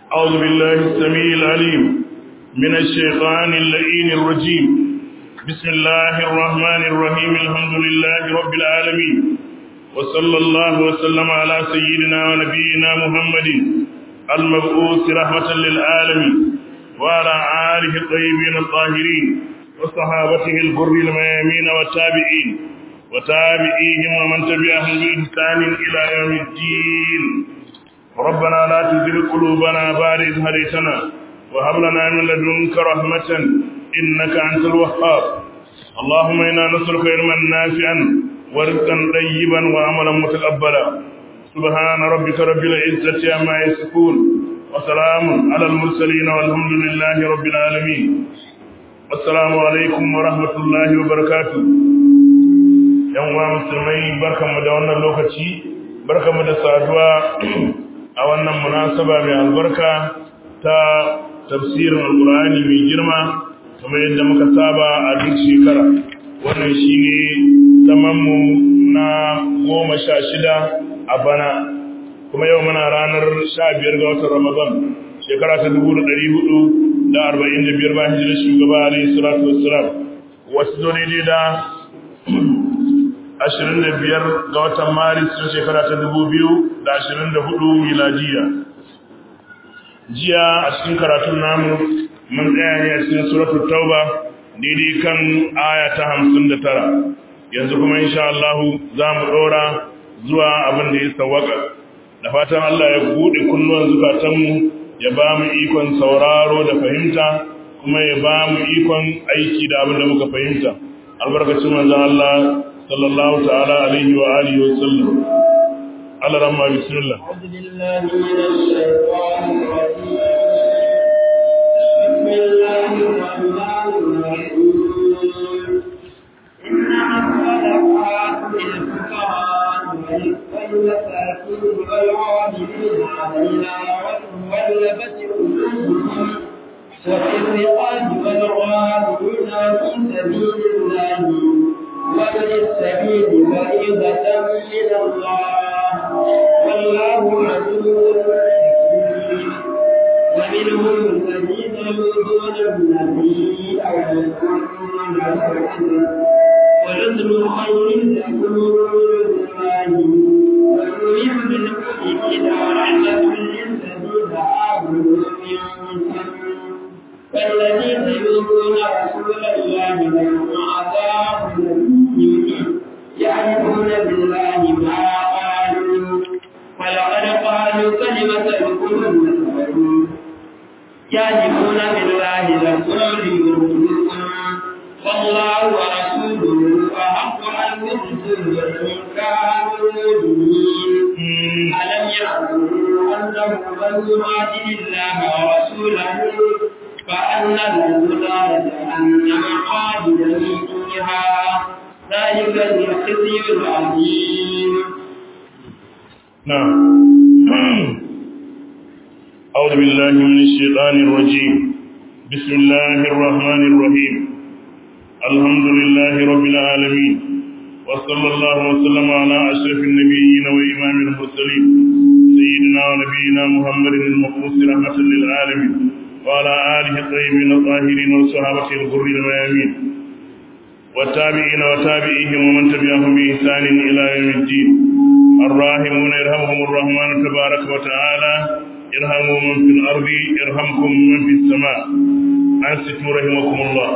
أعوذ بالله السميع العليم من الشيطان اللئين الرجيم بسم الله الرحمن الرحيم الحمد لله رب العالمين وصلى الله وسلم على سيدنا ونبينا محمد المبعوث رحمة للعالمين وعلى آله الطيبين الطاهرين وصحابته الغر الميامين والتابعين وتابعيهم ومن تبعهم بإحسان إلى يوم الدين ربنا لا تزغ قلوبنا بعد إذ هديتنا وهب لنا من لدنك رحمة إنك أنت الوهاب اللهم إنا نسألك علما نافعا ورزقا طيبا وعملا متقبلا سبحان ربك رب العزة عما يصفون وسلام على المرسلين والحمد لله رب العالمين السلام عليكم ورحمة الله وبركاته yan uwa musulmai barkanmu da wannan lokaci barkanmu da saduwa a wannan munasaba mai albarka ta tafsirin alkur'ani mai girma kamar yadda muka saba a duk shekara wannan shine zamanmu na goma sha shida a bana kuma yau muna ranar sha biyar ga watan ramadan shekara ta dubu da ɗari hudu da arba'in da biyar bayan hijirar shugaba alayhi salatu wassalam wasu zo daidai da ashirin da biyar ga watan maris na shekara ta dubu biyu da ashirin da hudu miladiya jiya a cikin karatun namu mun tsaya ne a cikin suratul tauba daidai kan aya ta hamsin da tara yanzu kuma insha Allah za mu ɗora zuwa abin da ya sawaka da fatan Allah ya buɗe kunnuwan zukatanmu ya ba mu ikon sauraro da fahimta kuma ya ba mu ikon aiki da abin da muka fahimta albarkacin manzon Allah sallallahu ta'ala alaihi wa alihi wa sallam Allah ramma bismillah أعوذ بالله من الشيطان الرجيم بسم الله الرحمن الرحيم إنما الصدقات للفقراء والمساكين والعاملين عليها والمولفة قلوبهم وفي الرقاب والغالبين في سبيل الله وابن السبيل فريضة من الله والله عدو حكيم ومنهم الذين يؤذون النبي أو يكونون ونذر خير لكم الله ونريد بالمؤمنين ورحمة للذين آمنوا منكم فالذين يؤذون رسول الله لهم عذاب أليم يعرفون بالله ما قالوا ولقد قالوا كلمة الكفر والكفر يعرفون بالله لكم ليرجوكم والله ورسوله أحق أن يرجوه إن كانوا مؤمنين ألم يعلموا أنه من يهاجر الله ورسوله فأن له نار جهنم خالدا فيها ذلك الخزي العظيم نعم أعوذ بالله من الشيطان الرجيم بسم الله الرحمن الرحيم الحمد لله رب العالمين وصلى الله وسلم على أشرف النبيين وإمام المرسلين سيدنا ونبينا محمد المبعوث رحمة للعالمين وعلى آله الطيبين الطاهرين وصحابته الغر الميامين والتابعين وتابعيهم ومن تبعهم بإحسان إلى يوم الدين الراحمون يرحمهم الرحمن تبارك وتعالى ارحموا من في الأرض يرحمكم من في السماء أنستم رحمكم الله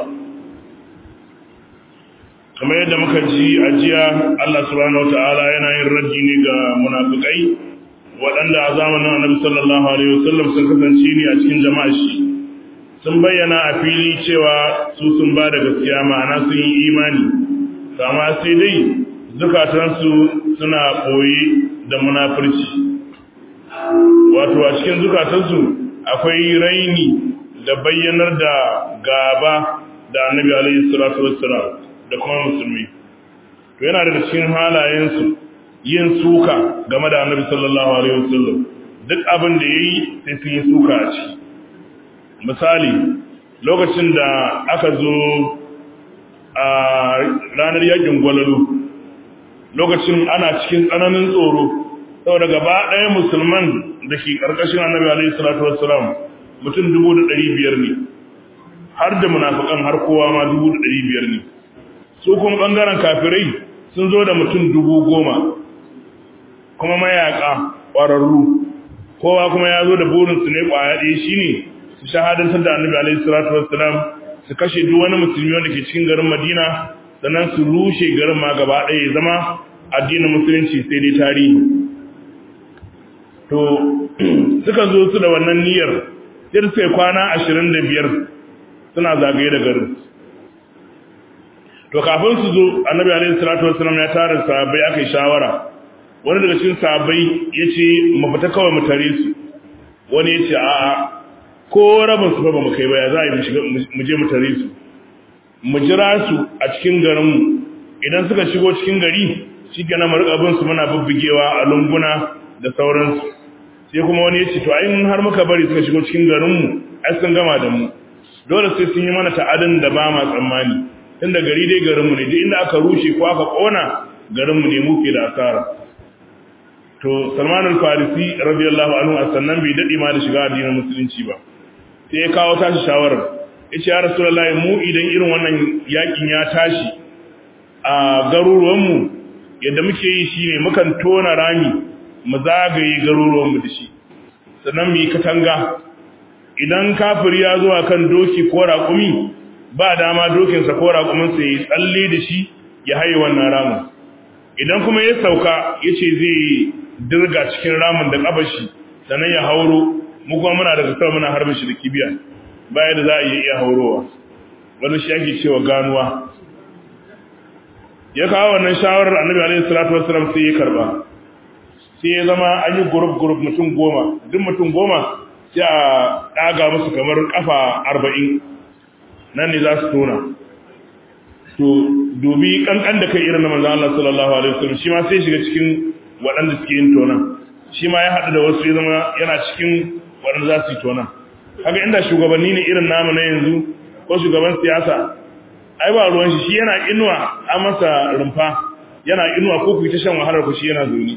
kamar yadda muka ji a jiya Allah subhanahu wataala yana yin raji ne ga munafikai waɗanda a zamanin Annabi sallallahu alaihi wasallam sun kasance ne a cikin jama'a shi sun bayyana a fili cewa su sun ba da gaskiya ma'ana sun yi imani kama sai dai zukatansu suna ɓoye da munafurci wato a cikin zukatansu akwai raini da bayyanar da gaba da annabi alaihi salatu wassalam da kuma musulmi to yana daga cikin halayensu yin suka game da annabi sallallahu alaihi wasallam duk abin da yayi sai sun yi suka a ciki misali lokacin da aka zo a ranar yakin gwalalu lokacin ana cikin tsananin tsoro saboda gaba ɗaya musulman da ke ƙarƙashin annabi alaihi salatu wassalam mutum dubu da ɗari biyar ne har da munafikan har kowa ma dubu da ɗari biyar ne su kuma ɓangaren kafirai sun zo da mutum dubu goma kuma mayaƙa ƙwararru kowa kuma ya zo da burinsu ne ƙwaya ɗaya shi ne su shahadantar da annabi alaihi salatu wassalam su kashe duk wani musulmi wanda ke cikin garin madina sannan su rushe garin ma gaba ɗaya ya zama addinin musulunci sai dai tarihi to suka zo su da wannan niyyar sai suka yi kwana ashirin da biyar suna zagaye da garin to kafin su zo annabi alaihi salatu wassalam ya tara sahabbai aka yi shawara wani daga cikin sahabbai ya ce mu fita kawai mu tare su wani ya ce a'a ko rabin su ba mu kai ba ya za a yi mu je mu tare su mu jira su a cikin garinmu idan suka shigo cikin gari shi ke na marikabin su muna bubbugewa a lunguna da sauransu sai kuma wani ya ce to ayin har muka bari suka shigo cikin garinmu ai sun gama da mu dole sai sun yi mana ta'adin da ba ma tsammani tunda gari dai garinmu ne duk inda aka rushe ko aka kona garinmu ne muke da asara to Salman al-Farisi radiyallahu anhu a sannan bai dade ma da shiga addinin musulunci ba sai ya kawo tashi shawarar yace ya rasulullahi mu idan irin wannan yakin ya tashi a garuruwan mu yadda muke yi shine mukan tona rami mu zagaye garuruwan mu da shi sannan mu yi katanga idan kafir ya zo akan doki ko raƙumi ba dama dokinsa ko raƙuminsa ya tsalle da shi ya haye wannan ramin idan kuma ya sauka ya ce zai dirga cikin ramin da ƙabashi sannan ya hauro mu kuma muna da kasar muna harbin shi da kibiya baya da za a iya haurowa wani shi ake cewa ganuwa ya kawo wannan shawarar annabi alaihi salatu wassalam sai ya karba sai ya zama an yi group group mutum goma duk mutum goma sai a ɗaga musu kamar kafa arba'in nan ne za su tona to dubi kankan da kai irin na manzo Allah sallallahu alaihi wasallam shi ma sai shiga cikin waɗanda suke yin tonan shi ma ya haɗu da wasu ya zama yana cikin waɗanda za su yi tonan kaga inda shugabanni ne irin namu na yanzu ko shugaban siyasa ai ba ruwan shi shi yana inuwa a masa rumfa yana inuwa ko ku ta shan wahalar ku shi yana zuni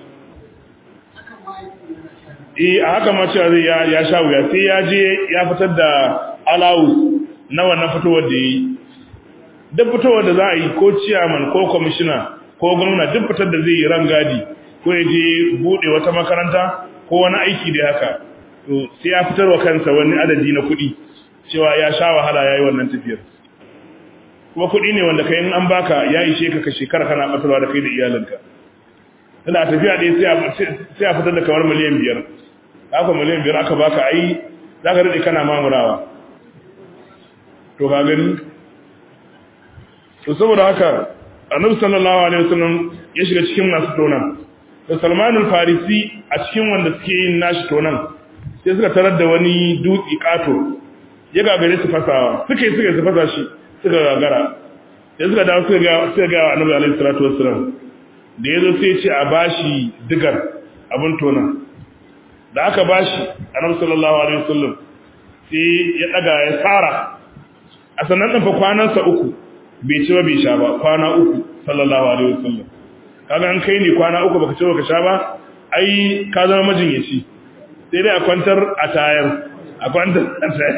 eh a haka ma cewa zai ya sha wuya sai ya je ya fitar da alawus na wannan fitowar da yi duk fitowar da za a yi ko ciyaman ko kwamishina ko gwamna duk fitar da zai yi rangadi ko ya je buɗe wata makaranta ko wani aiki da haka to sai ya fitar wa kansa wani adadi na kuɗi cewa ya sha wahala ya yi wannan tafiyar kuma kuɗi ne wanda kai in an baka ya ishe ka ka shekara kana ɓatarwa da kai da iyalinka tana tafiya ɗaya sai a fitar da kamar miliyan biyar haka miliyan biyar aka baka ai za ka daɗe kana mamurawa to ka gani to saboda haka annabi sallallahu alaihi wasallam ya shiga cikin masu tonan da Salman al-Farisi a cikin wanda suke yin nashi tonan sai suka tarar da wani dutsi kato ya gagare su fasawa suka yi suka su fasa shi suka gagara sai suka dawo suka ga suka ga annabi alaihi salatu wasallam da yazo sai ya ce a bashi digar abin tonan da aka bashi annabi sallallahu alaihi wasallam sai ya daga ya tsara a sannan ɗin fa kwanansa uku bai ci ba bai sha ba kwana uku sallallahu alaihi wasallam kaga an kai ne kwana uku baka ci baka sha ba ai ka zama majinyaci sai dai a kwantar a tayar a kwantar a tayar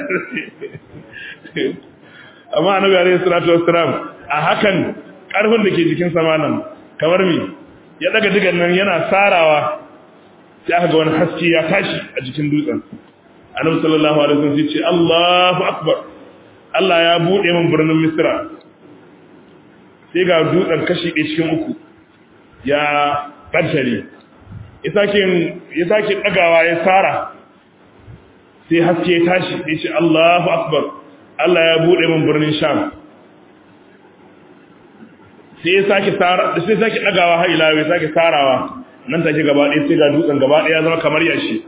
amma annabi alaihi salatu wassalam a hakan karfin da ke jikin samanan kamar me ya daga digan nan yana sarawa sai aka ga wani haske ya tashi a jikin dutsen annabi sallallahu alaihi wasallam sai ce Allahu akbar Allah ya buɗe min birnin Misra sai ga dutsen kashi ɗaya cikin uku ya ɓantare ya sake ɗagawa ya tsara sai haske ya tashi ya ce Allahu Akbar Allah ya buɗe min birnin Sham sai ya sake ɗagawa har ila ya sake tsarawa nan take gaba ɗaya sai ga dutsen gaba ɗaya zama kamar yashi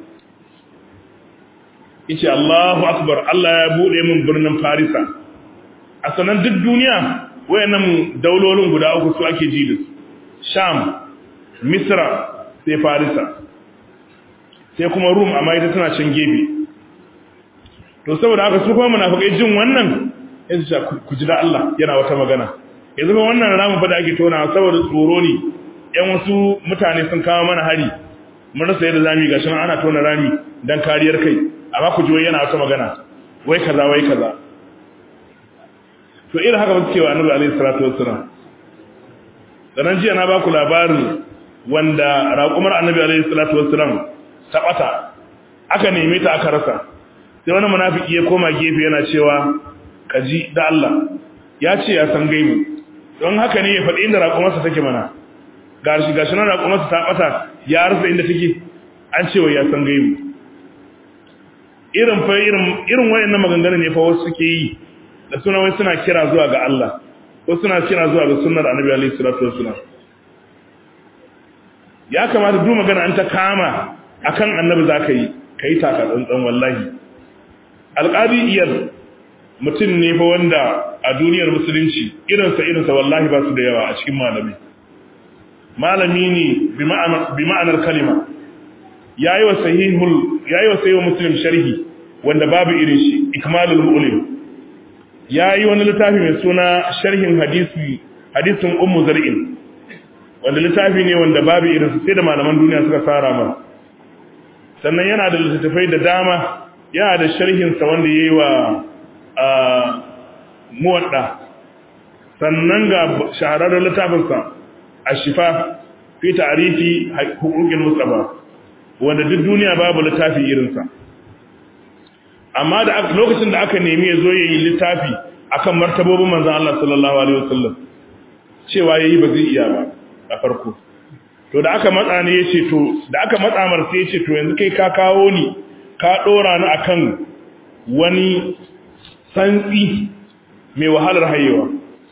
yace Allahu akbar Allah ya bude min birnin Farisa a sanan duk duniya wayannan daulolin guda uku su ake ji da su Sham Misra sai Farisa sai kuma Rum amma ita tana can gebe to saboda haka su kuma munafikai jin wannan yanzu sha ku ji da Allah yana wata magana yanzu ba wannan ramu fa da ake tona saboda tsoro ne yan wasu mutane sun kawo mana hari mun rasa yadda zamu yi gashi ana tona rami dan kariyar kai amma ku ji wai yana wata magana wai kaza wai kaza to irin haka ba suke wa annabi alaihi salatu wassalam sanan jiya na baku labarin wanda raƙumar annabi alaihi salatu wassalam ta bata aka neme ta aka rasa sai wani munafiki ya koma gefe yana cewa kaji da Allah ya ce ya san gaibu don haka ne ya faɗi inda raƙumarsa take mana gashi gashi nan raƙumarsa ta bata ya rasa inda take an ce wa ya san gaibu irin fa irin irin wayannan maganganu ne fa wasu suke yi da suna wai suna kira zuwa ga Allah ko suna kira zuwa ga sunnar Annabi alaihi salatu wassalam ya kamata duk magana an ta kama akan Annabi zaka yi kai taka tsantsan wallahi alqadi iyar mutum ne fa wanda a duniyar musulunci irinsa irinsa wallahi ba su da yawa a cikin malami malami ne bi ma'anar kalima yayi wa sahihul yayi wa sahihul muslim sharhi wanda babu irin shi ikmalul mu'lim yayi wani littafi mai suna sharhin hadisi hadisin ummu zar'in wanda littafi ne wanda babu irin sai da malaman duniya suka fara mana sannan yana da littattafai da dama yana da sharhin sa wanda yayi wa muwadda sannan ga shahararren littafinsa a shifa fi ta'arifi hukukin mustafa wanda duk duniya babu littafi irinsa amma da lokacin da aka nemi ya zo ya yi littafi akan martabobin manzan Allah sallallahu alaihi wasallam cewa yayi ba zai iya ba a farko to da aka matsa ne yace to da aka matsa mar sai yace to yanzu kai ka kawo ni ka dora ni akan wani santsi mai wahalar hayewa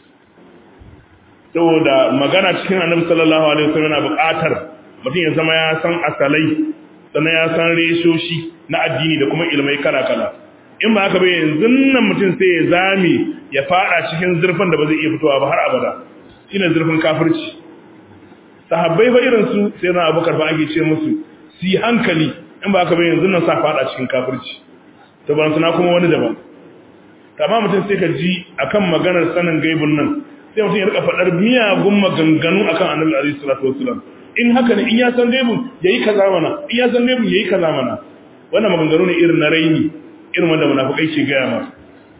saboda magana cikin annabi sallallahu alaihi wasallam yana buƙatar mutum ya zama ya san asalai sannan ya san reshoshi na addini da kuma ilmai kala-kala in ba haka bai yanzu nan mutum sai ya zame ya fada cikin zurfin da ba zai iya fitowa ba har abada shine zurfin kafirci sahabbai ba irin su sai na abubakar ba ake ce musu si hankali in ba haka bai yanzu nan sa fada cikin kafirci to ban suna kuma wani daban amma mutum sai ka ji akan maganar sanin gaibun nan sai mutum ya rika faɗar miyagun maganganu akan annabi alaihi salatu wasallam in haka ne in ya san gaibun yayi kaza mana in ya san gaibun yayi kaza mana wannan maganganu ne irin na raini irin wanda munafikai ke gaya ma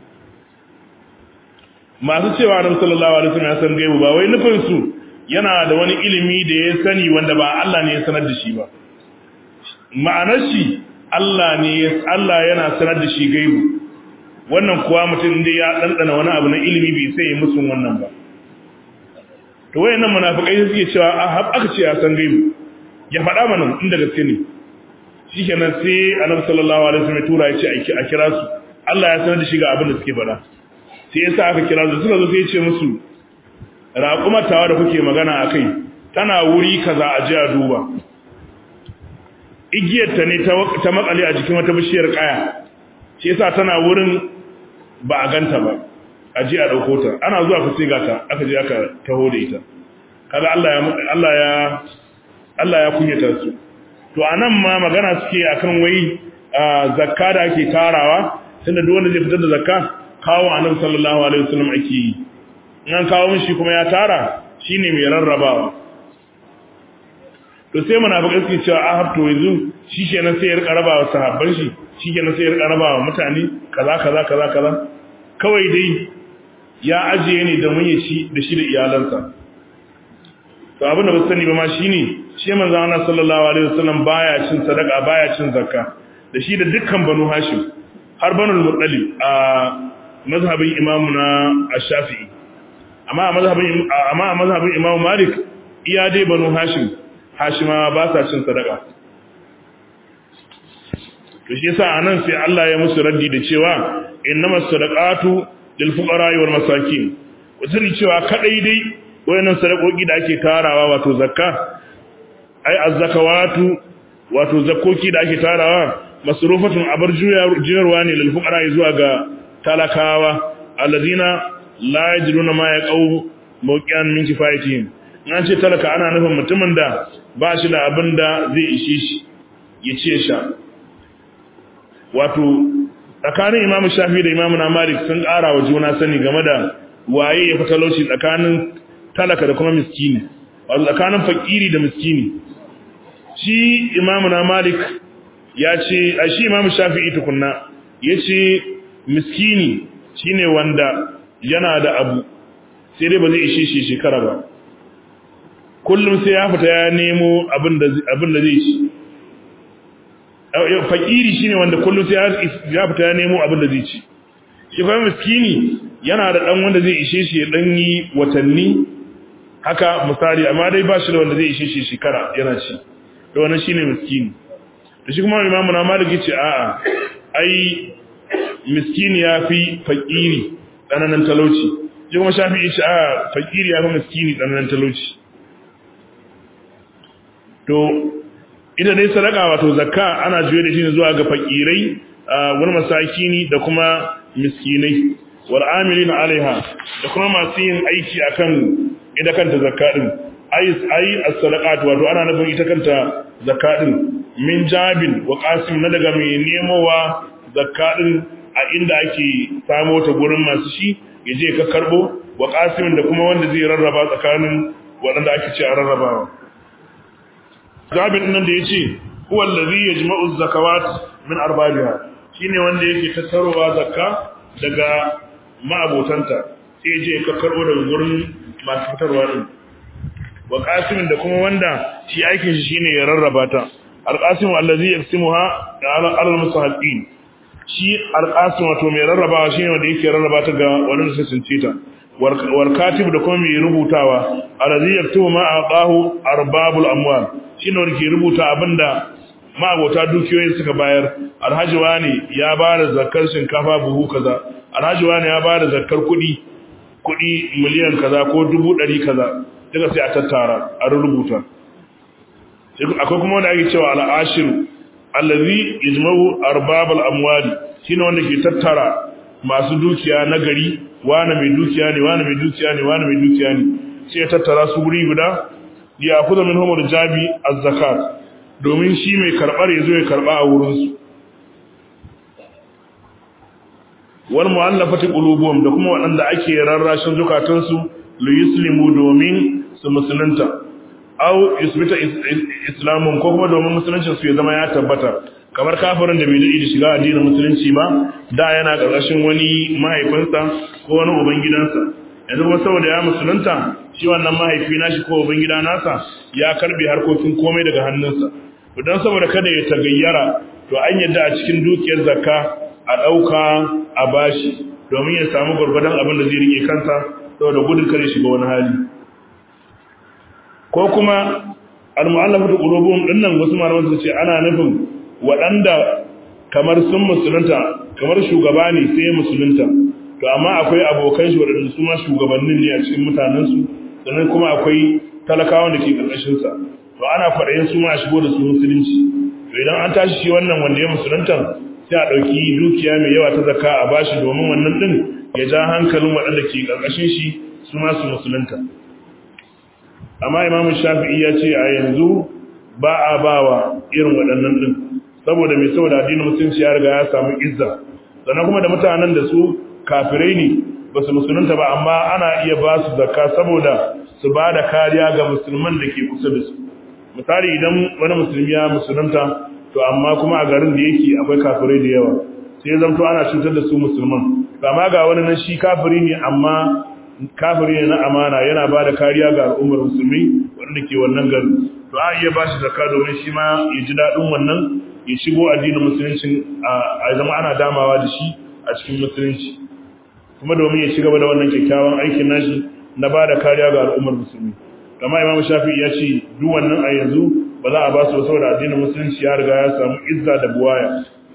masu cewa annabi sallallahu alaihi wasallam ya san gaibu ba wai nufin su yana da wani ilimi da ya sani wanda ba Allah ne ya sanar da shi ba ma'anar shi Allah ne Allah yana sanar da shi gaibu wannan kuwa mutum da ya ɗanɗana wani abu na ilimi bai sai musun wannan ba to wayannan munafikai suke cewa a hab aka ce ya san gaibu ya faɗa mana inda gaske ne shikenan sai annabi sallallahu alaihi wasallam tura ya ce a kira su Allah ya sanar da shi ga abin da suke faɗa sai yasa aka kira su suka zo sai ya ce musu raƙumar tawa da kuke magana akai tana wuri kaza a ji a duba igiyar ta ne ta makale a jikin wata bishiyar kaya shi yasa tana wurin ba a ganta ba a ji a ɗauko ta ana zuwa ku sai gata aka je aka taho da ita kaga Allah ya Allah ya Allah ya kunyata su to anan ma magana suke akan wai zakka da ake tarawa tunda duk wanda zai fitar da zakka kawo annabi sallallahu alaihi wasallam ake yi in an kawo mishi kuma ya tara shine mai rarrabawa to sai munafikai suke cewa a hafto yanzu shi kenan sai ya rika rabawa sahabban shi shi kenan sai ya rika rabawa mutane kaza kaza kaza kaza kawai dai ya ajiye ne da mun shi da shi da iyalansa to abin da ba sani ba ma shine shi manzon Allah sallallahu alaihi wasallam baya cin sadaka baya cin zakka da shi da dukkan banu hashim har banu muttalib a mazhabin imamu na ash-shafi'i amma a mazhabin amma a mazhabin imamu malik iya dai banu hashim hashimawa ba sa cin sadaka to shi yasa anan sai Allah ya musu raddi da cewa innamas sadaqatu lil fuqara wal masakin wazuri cewa kadai dai wayannan sadakoki da ake tarawa wato zakka ai az-zakawatu wato zakoki da ake tarawa masrufatun abar juyarwa ne lil fuqara zuwa ga talakawa alladina la yajiduna ma yaqaw mawqian min kifayatihim an ce talaka ana nufin mutumin da ba shi da abin da zai ishe shi ya ce sha wato tsakanin imam shafi da imam na malik sun ƙara wa juna sani game da waye ya fi talauci tsakanin talaka da kuma miskini wato tsakanin fakiri da miskini shi imamu na malik ya ce a shi imamu shafi'i tukunna ya ce miskini shine wanda yana da abu sai dai ba zai ishe shi shekara ba kullum sai ya fita ya nemo abin da zai ci fakiri shine wanda kullum sai ya fita ya nemo abin da zai ci shi kuma miskini yana da dan wanda zai ishe shi dan yi watanni haka misali amma dai ba shi da wanda zai ishe shi shekara yana ci to wannan shine miskini da shi kuma imamu na malik yace a'a ai miskini yafi fakiri tsananin talauci shi kuma shafi yace a'a fakiri yafi miskini tsananin talauci to ita dai sadaka wato zakka ana juye da shi ne zuwa ga fakirai wani masakini da kuma miskinai wal amilina alaiha da kuma masu yin aiki akan ita kanta zakka din ai ai as-sadaqat wato ana nufin ita kanta zakka din min jabin wa qasim na daga mai nemowa zakka din a inda ake samo ta gurin masu shi yaje ka karbo wa qasim da kuma wanda zai rarraba tsakanin waɗanda ake ce a rarrabawa jabin nan da yace huwa allazi yajma'u az-zakawat min arbabiha shine wanda yake tattarowa zakka daga ma'abotanta sai je ka karbo daga gurin masu fitarwa din wa qasimin da kuma wanda shi aikin shi shine ya rarraba ta alqasim allazi yaqsimuha ala al-musahaqqin shi alqasim wato mai rarrabawa shine wanda yake rarraba ta ga wanda sai sun cita wal katib da kuma mai rubutawa allazi yaktubu ma aqahu arbabul amwal shine wanda ke rubuta abinda ma'abota dukiyoyin suka bayar alhaji wani ya ba da zakar shinkafa buhu kaza alhaji wani ya ba da zakar kuɗi kuɗi miliyan kaza ko dubu ɗari kaza duka sai a tattara a rubuta akwai kuma wanda ake cewa al'ashiru allazi ijma'u arbabal amwali shine wanda ke tattara masu dukiya na gari wani mai dukiya ne wani mai dukiya ne wani mai dukiya ne sai ya tattara su guri guda ya kuza min humar jabi az-zakat domin shi mai karɓar ya zo ya karɓa a wurinsu wal mu'allafati qulubuhum da kuma waɗanda ake rarrashin zukatansu li yuslimu domin su musulunta aw yusbita islamun ko kuma domin musuluncin su ya zama ya tabbata kamar kafirin da bai da shiga addinin musulunci ba da yana ƙarƙashin wani mahaifinsa ko wani ubangidansa yanzu kuma saboda ya musulunta shi wannan mahaifi nashi ko ubangida nasa ya karbe harkokin komai daga hannunsa don saboda kada ya tagayyara to an yadda a cikin dukiyar zakka a ɗauka a bashi domin ya samu gwargwadon abin da zai rike kansa saboda gudun kare shiga wani hali ko kuma al-mu'allafatu qulubuhum dinnan wasu malaman su ce ana nufin waɗanda kamar sun musulunta kamar shugaba ne sai musulunta to amma akwai abokan shi waɗanda su ma shugabannin ne a cikin mutanensu sannan kuma akwai talakawan da ke ƙarƙashinsa to ana kwaɗayin su ma a shigo da su musulunci to idan an tashi shi wannan wanda ya musulunta sai a ɗauki dukiya mai yawa ta zaka a bashi domin wannan ɗin ya ja hankalin waɗanda ke ƙarƙashin shi su ma su musulunta amma imamu shafi'i ya ce a yanzu ba a ba wa irin waɗannan ɗin saboda mai saboda addinin musulunci ya riga ya samu izza sannan kuma da mutanen da su kafirai ne ba su musulunta ba amma ana iya ba su zakka saboda su ba da kariya ga musulman da ke kusa da su misali idan wani musulmi ya musulunta to amma kuma a garin da yake akwai kafirai da yawa sai zamto ana cutar da su musulman amma ga wani nan shi kafiri ne amma kafiri ne na amana yana ba da kariya ga al'ummar musulmi wanda ke wannan garin to a iya ba shi zakka domin shi ma ya ji daɗin wannan ya shigo addinin musulunci a zama ana damawa da shi a cikin musulunci kuma domin ya ci gaba da wannan kyakkyawan aikin nashi na ba da kariya ga al'ummar musulmi kama imamu shafi ya ce duk wannan a yanzu ba za a ba su saboda addinin musulunci ya riga ya samu izza da buwaya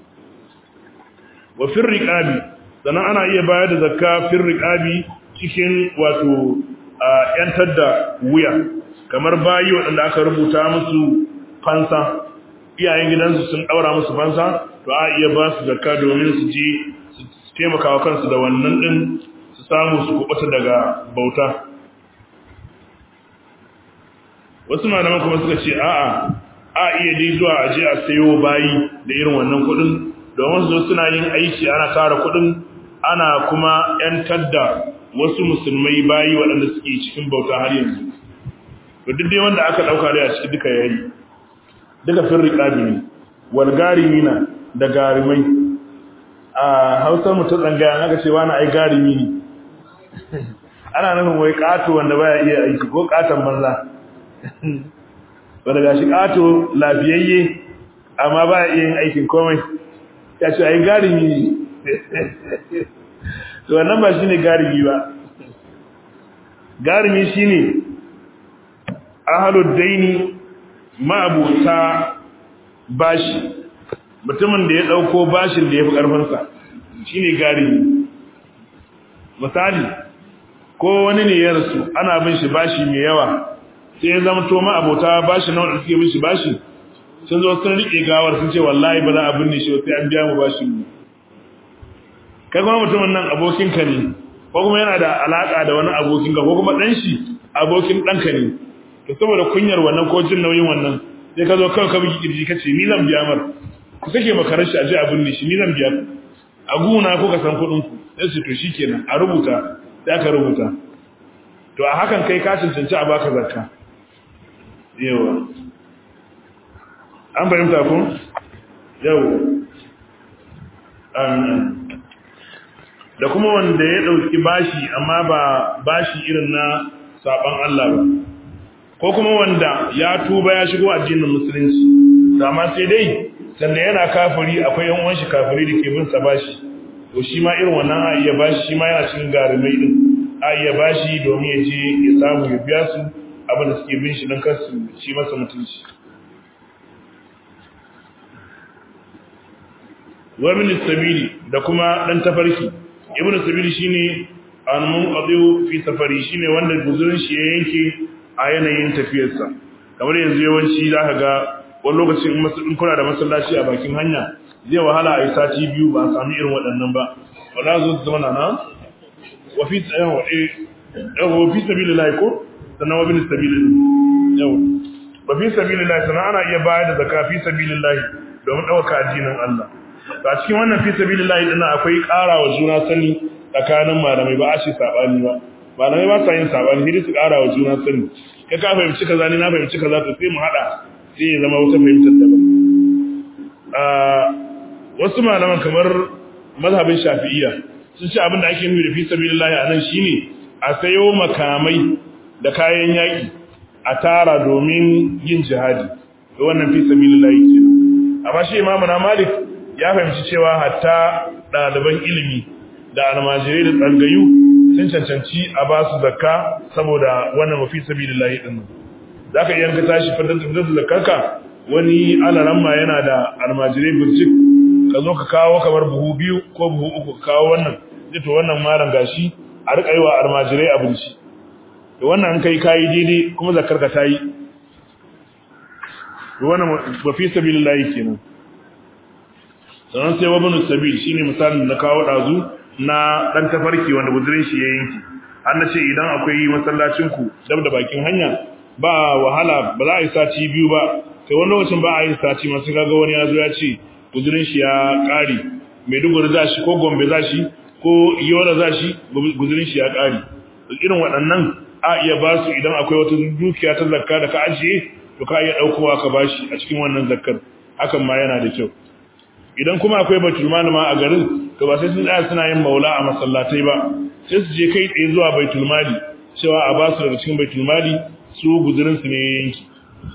wa fir riqabi sannan ana iya bayar da zakka fir riqabi cikin wato yantar da wuya kamar bayi waɗanda aka rubuta musu fansa iyayen gidansu sun ɗaura musu fansa to a iya ba su zakka domin su je su taimaka wa kansu da wannan ɗin su samu su kuɓuta daga bauta wasu malaman kuma suka ce a'a a iya dai zuwa aje a sayo bayi da irin wannan kuɗin domin su suna yin aiki ana tara kuɗin ana kuma ‘yantar da wasu musulmai bayi waɗanda suke cikin bauta har yanzu to duk dai wanda aka ɗauka dai a ciki duka yayi duka fin riqabi ne wal garimina da garimai a Hausa mu ta tsangaya aka ce wani ai garimi ne ana nufin wai kato wanda baya iya aiki ko katon banza wanda gashi kato lafiyayye amma baya iya yin aikin komai ya ce ai garimi ne to wannan ba shine garimi ba garimi shine ahalud daini ma'abuta bashi mutumin da ya dauko bashin da yafi karfin sa shine garimi misali ko wani ne ya rasu ana bin shi bashi mai yawa sai ya zama to ma'abota bashi nawa da suke bin shi bashi sun zo sun rike gawar sun ce wallahi ba za a binne shi sai an biya mu bashin mu kai kuma mutumin nan abokinka ne ko kuma yana da alaka da wani abokinka ko kuma dan shi abokin danka ne to saboda kunyar wannan ko jin nauyin wannan sai ka zo kawai ka bigi kirji kace ni zan biya mar ku sake makarar shi a je a binne shi ni zan biya ku a guna ko ka san kuɗin ku sai su to shikenan a rubuta sai aka rubuta to a hakan kai ka cancanci a baka zakka yawa an fahimta ku yawa da kuma wanda ya dauki bashi amma ba bashi irin na saban Allah ba ko kuma wanda ya tuba ya shigo addinin musulunci amma sai dai sanda yana kafiri akwai yan uwan shi kafiri da ke bin sa bashi to shi ma irin wannan a iya bashi shi ma yana cikin garumai din a iya bashi domin ya je ya samu ya biya su abin da suke bin shi don kar su ci masa mutunci wa min sabili da kuma dan tafarki ibnu sabili shine anmun qadiu fi safari shine wanda guzurin shi ya yanke a yanayin tafiyarsa kamar yanzu yawanci zaka ga wani lokacin in kuna da masallaci a bakin hanya zai wahala a yi sati biyu ba a sami irin waɗannan ba wala zo su zama na wa fi yawa fi sabilillahi ko sannan wa bin sabilillahi yawa wa fi sabilillahi sannan ana iya bayar da zakka fi sabilillahi domin ɗauka addinin Allah a cikin wannan fi sabilillahi dinnan akwai ƙara wa juna sani tsakanin malamai ba a ce sabani ba malamai ba sa yin sabani sai su ƙara wa juna sani kai ka fahimci kaza ni na fahimci kaza to sai mu hada sai ya zama wata fahimtar daban wasu malaman kamar mazhabin shafi'iyya sun ce abin da ake nufi da fi sabilillahi anan shine a sayo makamai da kayan yaki a tara domin yin jihadi to wannan fi sabilillahi kenan amma shi imamu na malik ya fahimci cewa hatta ɗaliban ilimi da almajirai da tsangayu sun cancanci a ba su zakka saboda wannan mafi sabilillahi din zaka iya ka tashi fadar da zakkarka wani alaramma yana da almajirai burjik ka zo ka kawo kamar buhu biyu ko buhu uku ka kawo wannan zai to wannan malam gashi a rika yi wa almajirai abinci to wannan an kai kayi daidai kuma zakkarka ta yi to wannan mafi sabilillahi kenan sannan sai wabinu sabil shine misalin da kawo dazu na dan tafarki wanda guzurin shi ya yanki an nace idan akwai masallacin ku dab da bakin hanya ba wahala ba za a yi sati biyu ba sai wani lokacin ba a yi sati masu kaga wani ya zo ya ce guzurin shi ya kare Maiduguri za shi ko Gombe za shi ko Yola za shi guzurin shi ya kare irin waɗannan a iya ba su idan akwai wata dukiya ta zakka da ka ajiye to ka iya ɗaukowa ka bashi a cikin wannan zakkar hakan ma yana da kyau idan kuma akwai baitul mali ma a garin to ba sai sun tsaya suna yin maula a masallatai ba sai su je kai tsaye zuwa baitul mali cewa a ba su daga cikin baitul mali su guzurin su ne yanki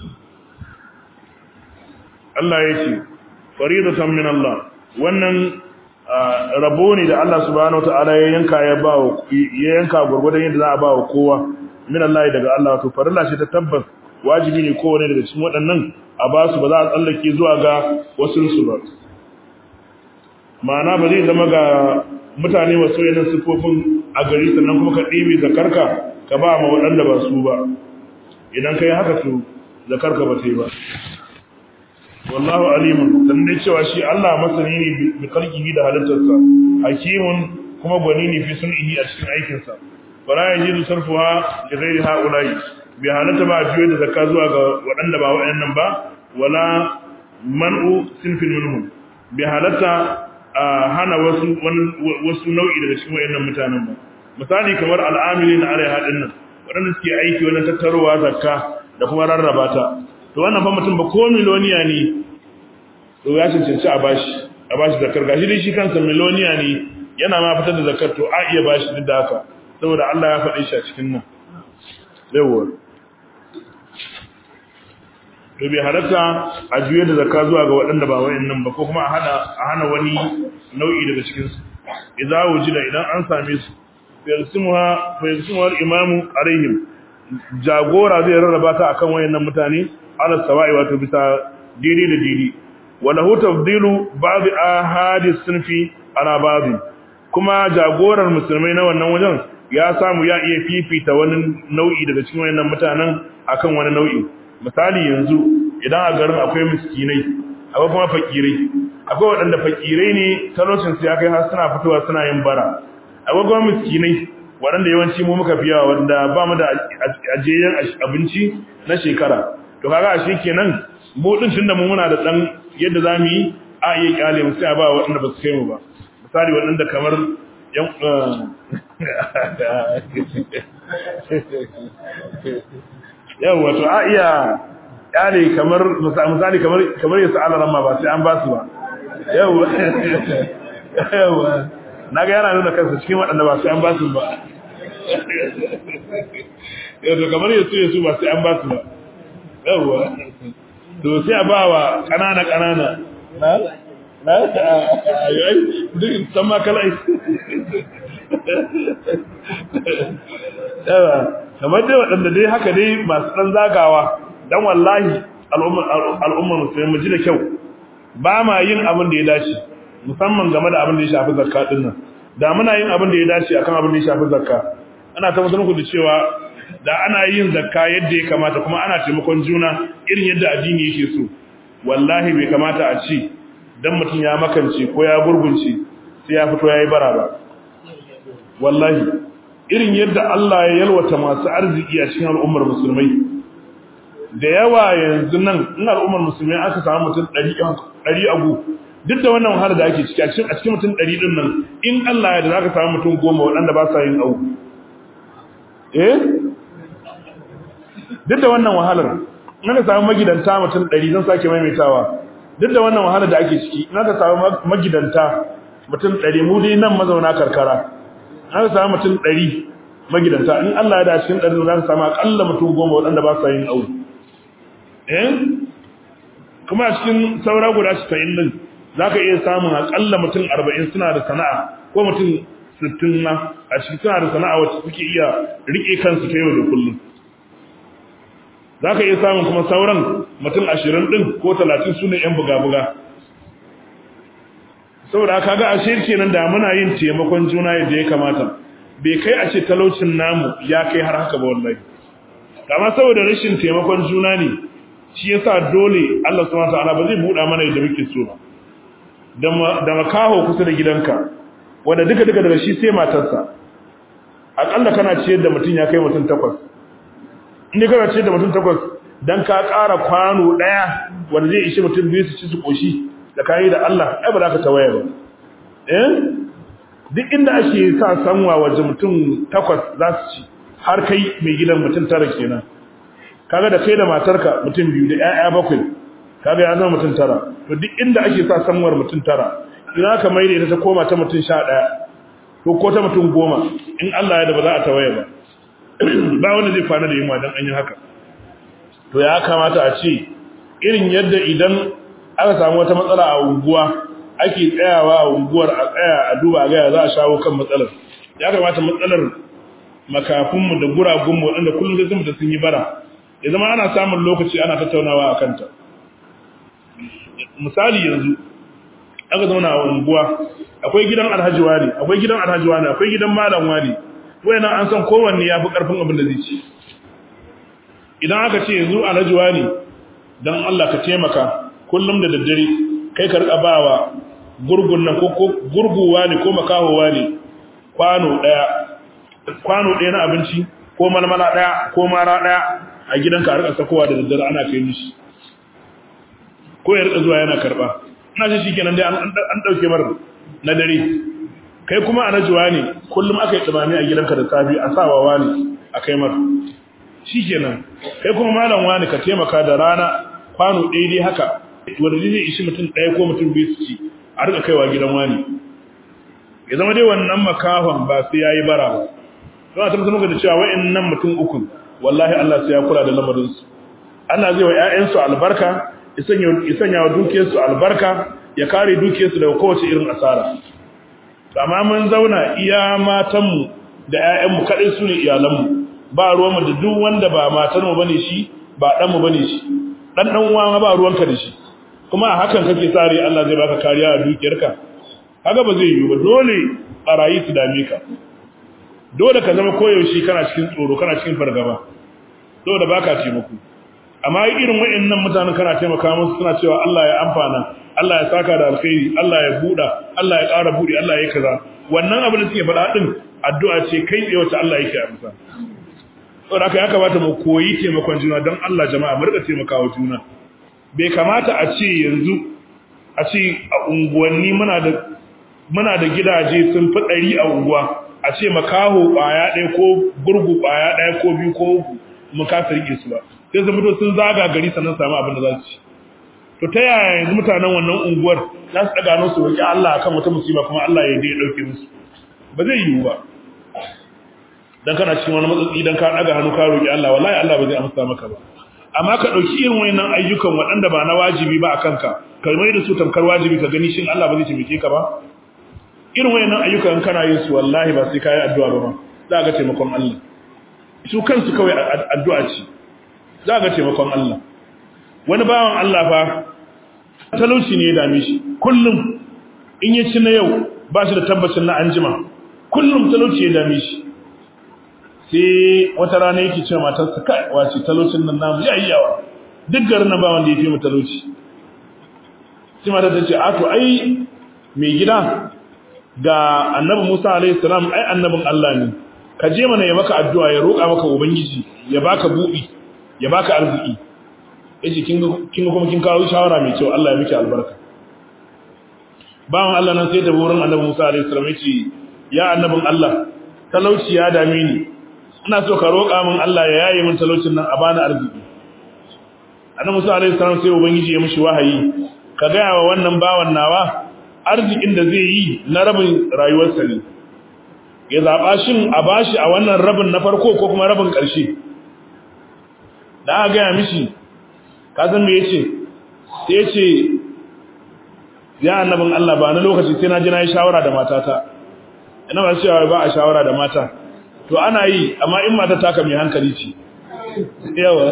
Allah ya ce faridatan min Allah wannan rabo ne da Allah subhanahu wataala ya yanka ya ba ya yanka gurgurdan yadda za a ba wa kowa min Allah daga Allah to farilla ce ta tabbas wajibi ne kowane daga cikin waɗannan a ba su ba za a tsallake zuwa ga wasu su ba ma'ana ba zai zama ga mutane wasu yanar siffofin a gari sannan kuma ka ɗebe zakarka ka ba ma waɗanda ba su ba idan ka yi haka to zakarka ba ta yi ba wallahu alimun dan dai cewa shi Allah masani ne bi kalkihi da halittarsa hakimun kuma gwani ne fi sun'ihi a cikin aikinsa wala yajidu sarfuha li ghairi haula'i bi halatta ba juye da zakka zuwa ga waɗanda ba waɗannan ba wala man'u sinfin minhum bi halatta a hana wasu wasu nau'i daga cikin wayannan mutanen ba misali kamar al'amilin alaiha dinnan waɗanda suke aiki wannan tattarowa zakka da kuma rarraba ta to to wannan fa mutum ba ko miloniya ne to ya cancanci a bashi a bashi zakar gashi dai shi kansa miloniya ne yana ma fitar da zakar to a iya bashi duk da haka saboda Allah ya faɗe shi a cikin nan yawwa to bai halatta a juye da zakka zuwa ga waɗanda ba wayannan ba ko kuma a hana a hana wani nau'i daga cikin su idza wujida idan an same su yarsimuha fa yarsimuha al-imamu alaihim jagora zai rarraba ta akan wayannan mutane ala sawa'i wato bisa didi da didi wala hu tafdilu ba'd ahadi sunfi ala ba'd kuma jagorar musulmai na wannan wajen ya samu ya iya fifita wani nau'i daga cikin wayannan mutanen akan wani nau'i misali yanzu idan a garin akwai miskinai akwai kuma fakirai akwai waɗanda fakirai ne talocin su ya kai har suna fitowa suna yin bara akwai kuma miskinai waɗanda yawanci mu muka fiyawa wanda ba mu da ajiyayyen abinci na shekara to kaga ashe kenan mu din tunda mu muna da dan yadda zamu yi a iya kyale mu sai a ba waɗanda ba su kai mu ba misali waɗanda kamar yan yau wato a iya kyale kamar misali kamar kamar yasa alaran ma ba sai an ba su ba yau yau naga yana nuna kansa cikin waɗanda ba sai an ba su ba yau to kamar yasu yasu ba sai an ba su ba yau to sai a ba wa ƙanana ƙanana na na duk san ma kala yawa kamar dai waɗanda dai haka dai masu ɗan zagawa don wallahi al'ummar musulmi mu ji da kyau ba ma yin abin da ya dace musamman game da abin da ya shafi zakka ɗin nan da muna yin abin da ya dace akan abin da ya shafi zakka ana tabbatar muku da cewa da ana yin zakka yadda ya kamata kuma ana taimakon juna irin yadda addini yake so wallahi bai kamata a ci dan mutum ya makance ko ya gurgunce sai ya fito yayi bara ba wallahi irin yadda Allah ya yalwata masu arziki a cikin al'ummar musulmai da yawa yanzu nan in al'ummar musulmai aka samu mutum 100 agu duk da wannan wahala da ake ciki a cikin mutum 100 din nan in Allah ya da zaka samu mutum goma waɗanda ba sa yin agu eh duk da wannan wahalar in aka samu magidanta mutum 100 zan sake maimaitawa duk da wannan wahalar da ake ciki in aka samu magidanta mutum 100 mu dai nan mazauna karkara an samu mutum ɗari magidanta in Allah ya da cikin ɗari za ka samu aƙalla mutum goma waɗanda ba sa yin aure eh kuma a cikin saura guda casa'in ɗin za ka iya samun aƙalla mutum arba'in suna da sana'a ko mutum sittin ma a cikin suna da sana'a wacce suke iya riƙe kansu ta yau da kullum za ka iya samun kuma sauran mutum ashirin ɗin ko talatin su ne ‘yan buga-buga saboda aka ga ashe kenan da muna yin taimakon juna yadda ya kamata bai kai a ce talaucin namu ya kai har haka ba wallahi amma saboda rashin taimakon juna ne shi yasa dole Allah subhanahu wataala ba zai buɗa mana yadda muke so ba da makaho kusa da gidanka wanda duka duka daga shi sai matarsa akalla kana ciyar da mutum ya kai mutum takwas inda kana ciyar da mutum takwas dan ka ƙara kwano ɗaya wanda zai ishi mutum biyu su ci su ƙoshi da kayi da Allah ai ba za ka tawaye ba eh duk inda ake sa sanwa waje mutum takwas za su ci har kai mai gidan mutum tara kenan kaga da kai da matarka mutum biyu da ƴaƴa bakwai kaga ya zama mutum tara to duk inda ake sa sanwar mutum tara idan aka maida ita ta koma ta mutum sha ɗaya to ko ta mutum goma in Allah ya da ba za a tawaye ba ba wanda zai kwana da yunwa dan an yi haka to ya kamata a ce irin yadda idan aka samu wata matsala a unguwa ake tsayawa a unguwar a tsaya a duba ga za a shawo kan matsalar ya kamata matsalar makafinmu da guragunmu waɗanda kullum sai sun sun yi bara ya zama ana samun lokaci ana tattaunawa a kanta misali yanzu aka zauna a unguwa akwai gidan alhaji wani akwai gidan alhaji wani akwai gidan malam wani wayannan an san kowanne ya fi ƙarfin abin da zai ci idan aka ce yanzu alhaji wani don Allah ka taimaka kullum da daddare kai ka rika bawa gurgun nan ko gurguwa ne ko makahowa ne kwano daya kwano daya na abinci ko malmala daya ko mara daya a gidanka a rika sakowa da daddare ana kai mishi ko ya rika zuwa yana karba ina shi shikenan dai an dauke mar na dare kai kuma a najuwa ne kullum aka yi tsamami a gidanka da safi a sawawa ne a kai mar shikenan kai kuma malam wani ka taimaka da rana kwano daidai haka wanda zai ishi mutum ɗaya ko mutum biyu su ci a rika kaiwa gidan wani ya zama dai wannan makahon ba sai yayi bara ba don a tabbatar muka da cewa wa'annan mutum uku wallahi Allah sai ya kula da lamarin su Allah zai wa ƴaƴansu albarka ya sanya ya sanya wa dukiyarsu albarka ya kare dukiyarsu daga kowace irin asara amma mun zauna iya matanmu da ƴaƴanmu kaɗai su ne iyalanmu ba ruwanmu da duk wanda ba matarmu bane shi ba ɗanmu bane shi ɗan ɗan uwa ba ruwanka da shi kuma a hakan kake tsari Allah zai baka kariya a dukiyarka haka ba zai yiwu ba dole barayi su dame ka dole ka zama koyaushe kana cikin tsoro kana cikin fargaba dole baka taimako amma irin wayannan mutanen kana taimaka musu suna cewa Allah ya amfana Allah ya saka da alkhairi Allah ya buda Allah ya ƙara budi Allah ya kaza wannan abin da suke faɗa din addu'a ce kai tsaye wacce Allah yake amsa saboda haka ya kamata mu koyi taimakon juna don Allah jama'a mu rika taimakawa juna bai kamata a ce yanzu a ce a unguwanni muna da muna da gidaje sun fi ɗari a unguwa a ce makaho ɓaya ɗaya ko gurgu ɓaya ɗaya ko biyu ko uku mu kasa rike su ba sai su fito sun zaga gari sannan samu abin da za su ci to ta yaya yanzu mutanen wannan unguwar za su ɗaga nan su roƙi Allah akan wata musiba kuma Allah ya dai ɗauke musu ba zai yiwu ba dan kana cikin wani matsatsi dan ka ɗaga hannu ka roƙi Allah wallahi Allah ba zai amsa maka ba amma ka ɗauki irin wayannan ayyukan waɗanda ba na wajibi ba a kanka ka mai da su tamkar wajibi ka gani shin Allah ba zai taimake ka ba irin wayannan ayyukan kana yin su wallahi ba sai kai addu'a ba za ga taimakon Allah su kansu kawai addu'a ce za ga taimakon Allah wani bawan Allah fa talauci ne ya dame shi kullum in ya ci na yau ba shi da tabbacin na anjima kullum talauci ya dame shi sai wata rana yake cewa matarsa kai wace talaucin nan namu yayi yawa duk garin nan ba wanda ya fi mu talauci sai matar ta ce a to ai mai gida ga annabi Musa alaihi salam ai annabin Allah ne ka je mana ya maka addu'a ya roƙa maka ubangiji ya baka buɗi ya baka arziki yace kin kin kuma kin kawo shawara mai kyau Allah ya miki albarka bawan Allah nan sai da wurin annabi Musa alaihi salam yace ya annabin Allah talauci ya dame ni ina so ka roƙa min Allah ya yaye min talaucin nan a bani arziki annabi Musa alaihi salam sai ubangiji ya mishi wahayi ka ga wa wannan bawan nawa arzikin da zai yi na rabin rayuwarsa ne ya zaɓa shin a bashi a wannan rabin na farko ko kuma rabin ƙarshe da aka gaya mishi kasan me ya ce sai ya ce ya annabin Allah ba na lokaci sai na ji na yi shawara da matata ina ba cewa ba a shawara da mata to ana yi amma in mata taka mai hankali ce yawa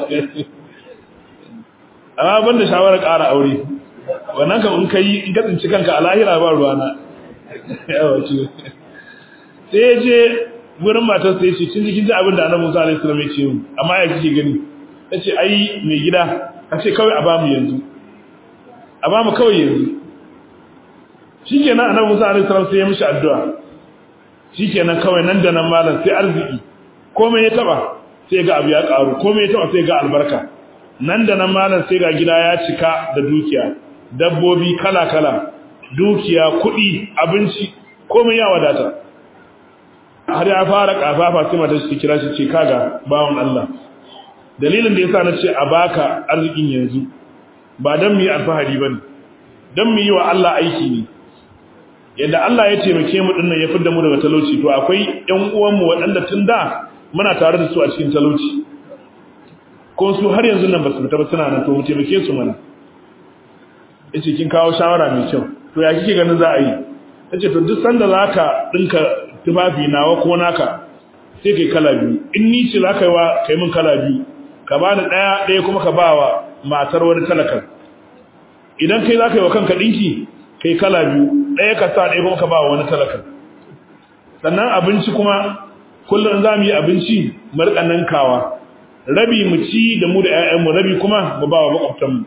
amma ban da shawarar ƙara aure wannan kam in kai in ka tsinci kanka a lahira ba ruwana yawa ce sai ya je wurin matar sai ce kin ji kin ji abin da annabi Musa alaihi salam ya ce mu amma ya kike gani tace ai mai gida ka ce kawai a ba mu yanzu a ba mu kawai yanzu shikenan annabi Musa alaihi salam sai ya mishi addu'a shikenan kawai nan da nan malam sai arziki komai ya taba sai ga abu ya karu komai ya taba sai ga albarka nan da nan malam sai ga gida ya cika da dukiya dabbobi kala-kala dukiya kuɗi abinci komai ya wadata har ya fara kafafa sai mata shi kira shi ce kaga bawon Allah dalilin da yasa nace a baka arzikin yanzu ba dan mu yi alfahari bane dan mu yi wa Allah aiki ne yadda Allah ya taimake mu dinnan ya fidda mu daga talauci to akwai ƴan uwan mu waɗanda tun da muna tare da su a cikin talauci ko su har yanzu nan ba su fita ba suna nan to mu taimake su mana yace kin kawo shawara mai kyau to ya kike ganin za a yi tace to duk sanda zaka dinka tufafi nawa ko naka sai kai kala biyu in ni ce zaka yi wa kai min kala biyu ka bani daya daya kuma ka bawa matar wani talakan idan kai zaka yi wa kanka dinki kai kala biyu daya ka sa daya kuma ka bawa wani talakan sannan abinci kuma kullum za mu yi abinci mu rika nankawa rabi mu ci da mu da ƴaƴanmu rabi kuma mu bawa makwabtanmu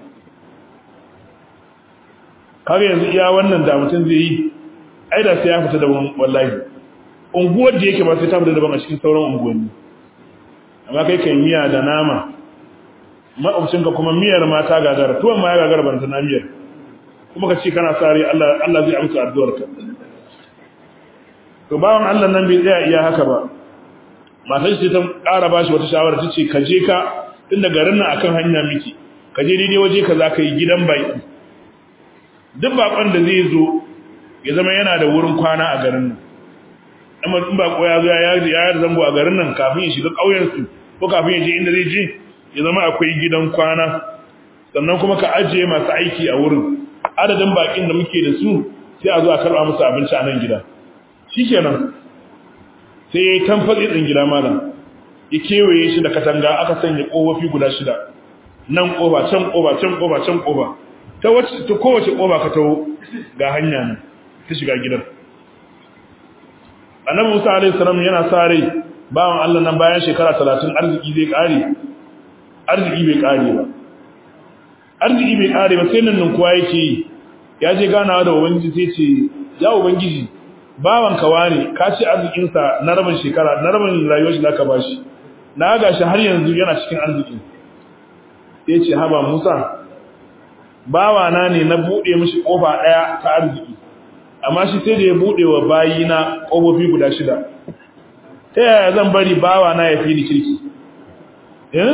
kaga yanzu iya wannan da mutum zai yi ai da sai ya fita daban wallahi unguwar da yake ba sai ta fita daban a cikin sauran unguwanni amma kai kai miya da nama makwabcinka kuma miyar mata gagara tuwon ma ya gagara ban na miyar kuma ka ce kana sare Allah Allah zai amsa addu'arka to bawan Allah nan bai tsaya iya haka ba matar ce ta ƙara bashi wata shawara ta ce ka je ka tunda garin nan akan hanya miki ka ka je daidai waje ka za ka yi gidan baki duk bakon da zai zo ya zama yana da wurin kwana a garin nan amma in bako ya zo ya ya zango a garin nan kafin ya shiga ƙauyen su ko kafin ya je inda zai je ya zama akwai gidan kwana sannan kuma ka ajiye masu aiki a wurin adadin bakin da muke da su sai a zo a karba musu abinci a nan gida shikenan sai ya yi tamfatsi ɗin gida malam ya kewaye shi da katanga aka sanya ƙofofi guda shida nan ƙofa can ƙofa can ƙofa can ƙofa ta wacce ta kowace ƙofa ka taho ga hanya ne ta shiga gidan annabi musa alaihi salam yana sa rai bawan allah nan bayan shekara talatin arziki zai ƙare arziki bai ƙare ba arziki bai ƙare ba sai nan nan kuwa yake yi ya je ganawa da ubangiji sai ce ya ubangiji bawan kawa ne ka ci arzikinsa na rabin shekara na rabin rayuwar shi zaka bashi na ga shi har yanzu yana cikin arziki sai ce haba Musa bawa na ne na bude mishi kofa daya ta arziki amma shi sai da ya bude wa bayina kofofi guda shida ta yaya zan bari bawa na ya fi ni kirki eh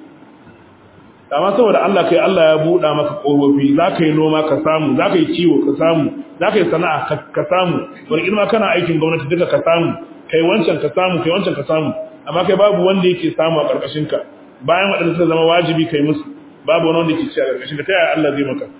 amma saboda Allah kai Allah ya buɗa maka ƙofofi za ka yi noma ka samu za ka yi kiwo ka samu za ka yi sana'a ka samu wani ilma kana aikin gwamnati duka ka samu kai wancan ka samu kai wancan ka samu amma kai babu wanda yake samu a ƙarƙashin ka bayan waɗanda suka zama wajibi kai musu babu wani wanda yake ci a ƙarƙashin ka ta yaya Allah zai maka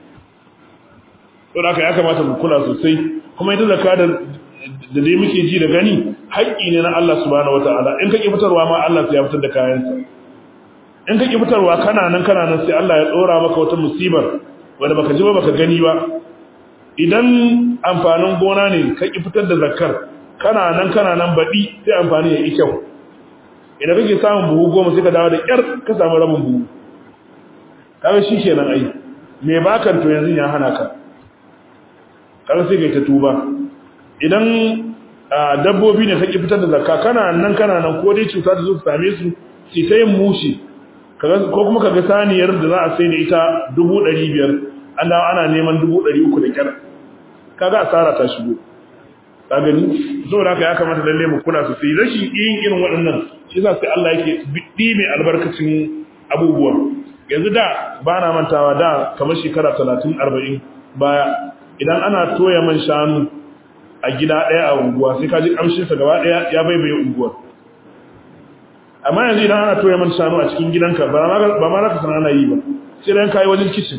to da ya kamata mu kula sosai kuma ita zakka da da dai muke ji da gani haƙƙi ne na Allah subhanahu wataala in ka ki fitarwa ma Allah sai ya fitar da kayansa in ka ki fitarwa kana nan kana nan sai Allah ya dora maka wata musibar wanda baka ji ba baka gani ba idan amfanin gona ne ka ki fitar da zakkar kana nan kana nan baɗi sai amfani ya yi kyau idan kake samun buhu goma sai ka dawo da ƙyar ka samu rabin buhu kaga shi kenan ai me bakan to yanzu ya hana ka kaga sai kai ta tuba idan dabbobi ne ka ki fitar da zakka kana nan kana nan ko dai cuta ta zo ta same su sai ta yin mushi ko kuma kaga saniyar da za a sai da ita dubu ɗari biyar an dawo ana neman dubu ɗari uku da kyar kaga asara ta shigo ka gani saboda haka ya kamata lalle mu kula sosai rashin yin irin waɗannan shi yasa sai Allah yake biddi mai albarkacin abubuwa yanzu da ba na mantawa da kamar shekara talatin arba'in baya idan ana toya man shanu a gida ɗaya a unguwa sai ka ji ƙamshinsa gaba ɗaya ya baibaye unguwar amma yanzu idan ana toya man shanu a cikin gidanka ba ma za ka sana ana yi ba sai dan kayi wajen kicin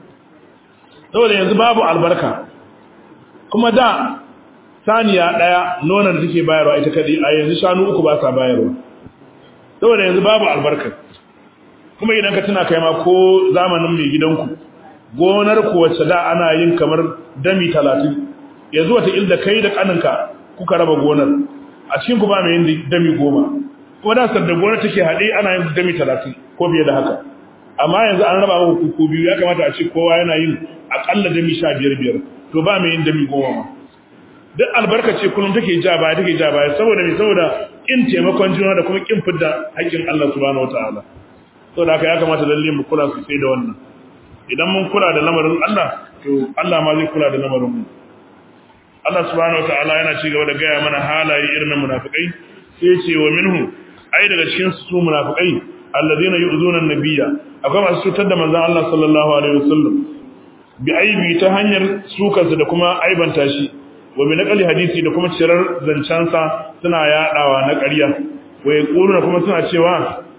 saboda yanzu babu albarka kuma da saniya ɗaya nonon da take bayarwa ita kaɗai a yanzu shanu uku ba sa bayarwa saboda yanzu babu albarka kuma idan ka tuna kai ma ko zamanin mai gidanku gonar ku wacce da ana yin kamar dami talatin yanzu wata ilda kai da kaninka kuka raba gonar a cikin ku ba mai yin dami goma kuma da sadda gonar take haɗe ana yin dami talatin ko fiye da haka amma yanzu an raba muku ku biyu ya kamata a ce kowa yana yin akalla dami sha biyar biyar to ba mai yin dami goma ma duk albarka ce kullum take ja baya take ja baya saboda me saboda kin taimakon juna da kuma kin fidda haƙƙin Allah subhanahu wataala saboda haka ya kamata lalle mu kula sosai da wannan idan mun kula da lamarin Allah to Allah ma zai kula da lamarin mu Allah subhanahu wataala yana ci gaba da gaya mana halaye irin na munafikai sai ce wa minhu ai daga cikin su munafikai alladheena yu'zuna an-nabiyya akwai masu cutar da manzon Allah sallallahu alaihi wasallam bi aibi ta hanyar sukarsa da kuma aibanta shi wa bi naqali hadisi da kuma cirar zancansa suna yadawa na ƙarya wa yaquluna kuma suna cewa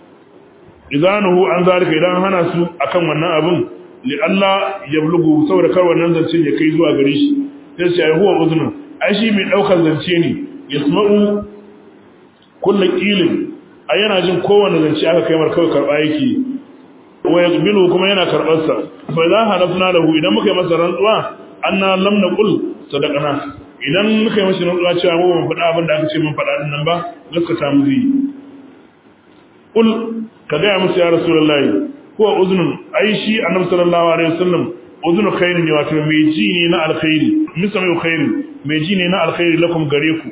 idanuhu an zalika idan hana su akan wannan abun li Allah yablugu saboda kar wannan zancen ya kai zuwa gare shi sai sai huwa uzun ai shi mai daukar zance ne yasma'u kullu qilin ai yana jin kowanne zance aka kai mar kawai karba yake wa yaqbilu kuma yana karbar sa fa idza halafna lahu idan muka yi masa rantsuwa anna lam naqul sadaqana idan muka yi masa rantsuwa cewa mu ban faɗa abin da aka ce mun faɗa din nan ba gaskata mu zai kul ka ga musu ya rasulullahi huwa uznun ai shi annabi sallallahu alaihi wasallam uzunu khairin ne wato mai ji ne na alkhairi misami khairin mai ji ne na alkhairi lakum gare ku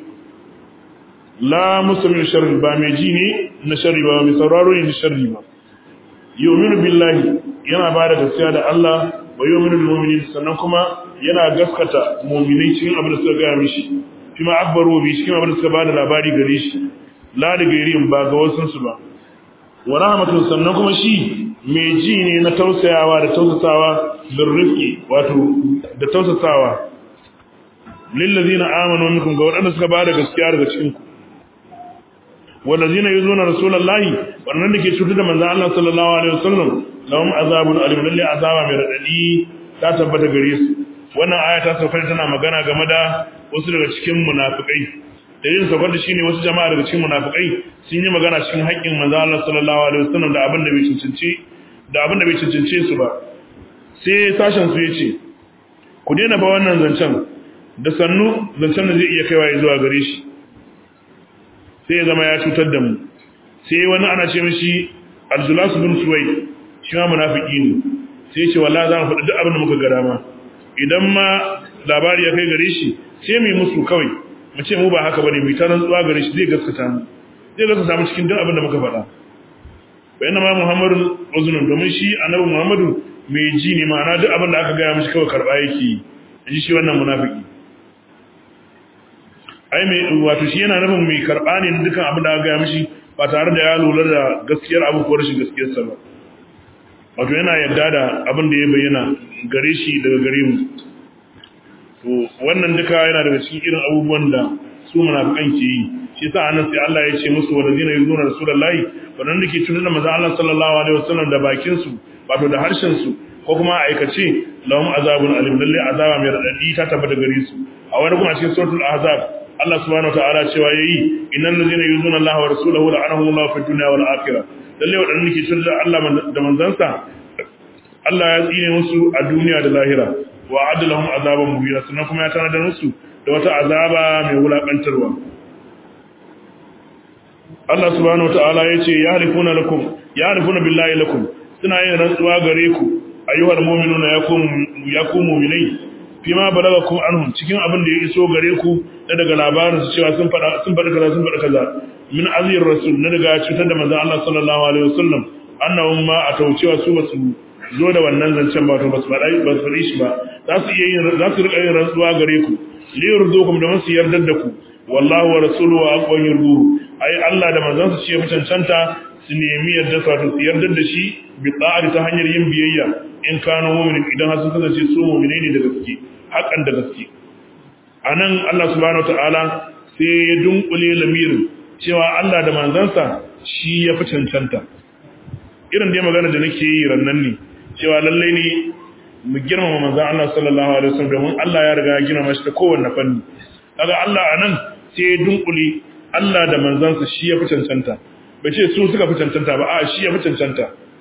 la musami sharri ba mai ji ne na sharri ba mai sauraro ne na sharri ba yu'minu billahi yana ba da gaskiya da Allah wa yu'minu bil mu'minin sannan kuma yana gaskata mu'minai cikin abin da suka ga mishi kuma akbaru bi cikin abin da suka ba da labari gare shi la da gairin ba ga wasun su ba wa rahmatun sannan kuma shi mai ji ne na tausayawa da tausasawa bin rifki wato da tausasawa lillazina amanu minkum ga waɗanda suka bada gaskiya daga cikin ku wallazina yuzuna rasulullahi wannan da ke cutar da manzon Allah sallallahu alaihi wasallam lahum azabun alim lalle azaba mai radadi ta tabbata gare su wannan aya ta sauka tana magana game da wasu daga cikin munafikai dalilin saukar da shine wasu jama'a daga cikin munafikai sun yi magana cikin haƙƙin manzon Allah sallallahu alaihi wasallam da abin da bai cancanci da abin da bai cancance su ba sai sashen su yace ku daina ba wannan zancen da sannu zancen da zai iya kaiwa zuwa gare shi sai ya zama ya cutar da mu sai wani ana ce mishi Abdullah bin Suwaid shi ma munafiki ne sai ya ce wallahi za mu faɗi duk abin da muka ga dama idan ma labari ya kai gare shi sai mu yi musu kawai mu ce mu ba haka bane mu ta rantsuwa gare shi zai gaskata mu zai gaskata mu cikin duk abin da muka faɗa bayan ma Muhammadu uzunun domin shi annabi Muhammadu mai ji ne ma'ana duk abin da aka gaya mishi kawai karɓa yake yi ji shi wannan munafiki ai mai wato shi yana nufin mai karɓa ne dukkan abin da aka gaya mishi ba tare da ya lura da gaskiyar abu ko rashin gaskiyarsa ba wato yana yadda da abin da ya bayyana gare shi daga gare mu to wannan duka yana daga cikin irin abubuwan da su munafikan ke yi shi yasa anan sai Allah ya ce musu walazina yuzuna rasulullahi wannan da ke tunar da manzon Allah sallallahu alaihi wasallam da bakin su wato da harshen su ko kuma a aikace lahum azabun alim lalle azaba mai radadi ta tabbata gare su a wani kuma cikin suratul ahzab Allah subhanahu wataala cewa yayi innal ladzina yuzuna Allah wa rasulahu la'anahum Allah fid dunya wal akhirah lalle wadannan ke tunar da Allah da manzansa Allah ya tsine musu a duniya da lahira wa adalahum azaban mubina sannan kuma ya tanadar musu da wata azaba mai wulakantarwa Allah subhanahu wataala yace ya halifuna lakum ya halifuna billahi lakum suna yin rantsuwa gare ku ayyuhal mu'minuna ya kum ya kum mu'minai fima balagakum anhum cikin abin da ya iso gare ku da daga labarin su cewa sun fada sun fada kaza sun fada kaza min azir rasul na daga cutar da manzon Allah sallallahu alaihi wasallam annahum ma ataucewa su basu zo da wannan zancen ba to basu faɗa ba su shi ba za su iya yin za su rika yin rantsuwa gare ku li yurdukum da masu yardar da ku wallahu wa rasuluhu wa aqwan yurduhu ai Allah da manzon su ce mu cancanta su nemi yadda su wato su yardar da shi bi ta'ati ta hanyar yin biyayya in kanu mu'minin idan har sun kasance su mu'mine ne da gaske hakan da gaske anan Allah subhanahu wataala sai ya dunkule lamirin cewa Allah da manzansa shi ya fi cancanta irin dai magana da nake yi rannan ne cewa lallai ne mu girmama manzon Allah sallallahu alaihi wasallam domin Allah ya riga ya girmama shi ta kowanne fanni kaga Allah anan sai ya dunkule Allah da manzansa shi ya fi cancanta bai ce su suka fi cancanta ba a shi ya fi cancanta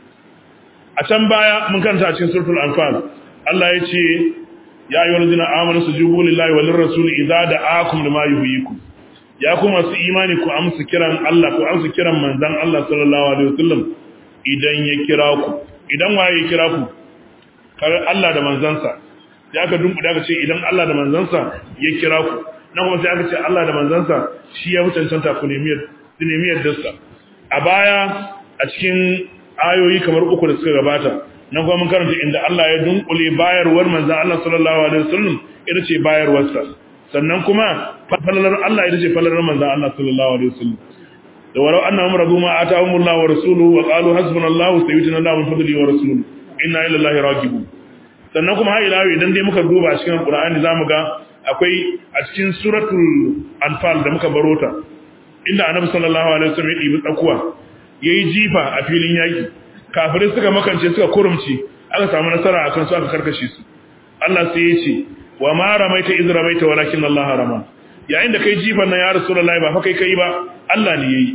a can baya mun kanta a cikin suratul anfal Allah ya ce ya ayyuhal ladina amanu sujudu lillahi wa lirrasuli idza da'akum lima yuhyikum ya kuma su imani ku amsa kiran Allah ku amsa kiran manzon Allah sallallahu alaihi wasallam idan ya kira ku idan waye ya kira ku kar Allah da manzansa sai aka dumbu da aka ce idan Allah da manzansa ya kira ku nan kuma sai aka ce Allah da manzansa shi ya mutuntanta ku nemiyar nemiyar dasta a baya a cikin ayoyi kamar uku da suka gabata nan kuma mun karanta inda Allah ya dunkule bayarwar manzon Allah sallallahu alaihi wasallam ita ce bayarwarsa sannan kuma falalar Allah ita ce falalar manzon Allah sallallahu alaihi wasallam da walau annahum radu ma atahumullahu wa rasuluhu wa qalu hasbunallahu sayyidina Allahu min fadlihi wa rasuluhu inna ila Allahi raghibun sannan kuma har ila idan dai muka duba cikin Qur'ani zamu ga akwai a cikin suratul anfal da muka barota inda annabi sallallahu alaihi wasallam ya dibi tsakuwa yayi jifa a filin yaki kafirai suka makance suka kurumci aka samu nasara akan su aka karkashe su Allah sai ya ce wa ma ramaita iz ramaita walakin Allah rama yayin da kai jifan nan ya rasulullahi ba fa kai kai ba Allah ne yayi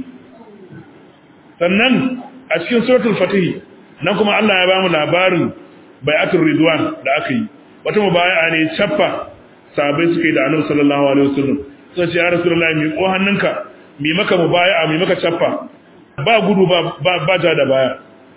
sannan a cikin suratul fatih nan kuma Allah ya bamu labarin bai'atul ridwan da aka yi wata mubaya'a ne chaffa sahabbai suka yi da Annabi sallallahu alaihi wasallam sai ce ya rasulullahi mi ko hannunka mi maka mubaya'a mi maka chaffa ba gudu ba ba ja da baya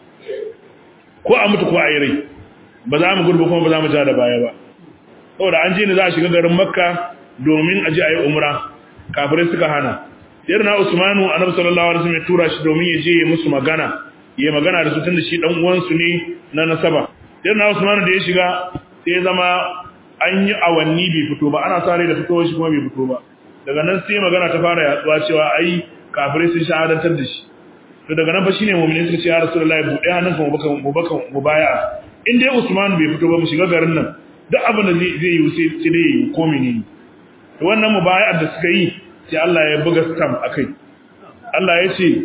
ko a mutu ko a yi rai ba za mu gudu kuma ba za mu ja da baya ba saboda an je ne za a shiga garin makka domin a je a yi umra kafirai suka hana sai na usmanu annabi sallallahu alaihi wasallam ya tura shi domin ya je ya musu magana ya magana da su tunda shi dan uwan su ne na nasaba sai na usmanu da ya shiga sai zama an yi awanni bai fito ba ana sare da fitowar shi kuma bai fito ba daga nan sai magana ta fara yaduwa cewa ai kafirai sun shahadantar da shi to daga nan fa shine mu'mini suka ce ya rasulullahi buɗe hannunka mu baka mu baka mu baya in dai Usman bai fito ba mu shiga garin nan duk abin da zai zai yi sai sai dai yi ko menene to wannan mubaya'ar da suka yi sai Allah ya buga stamp akai Allah ya ce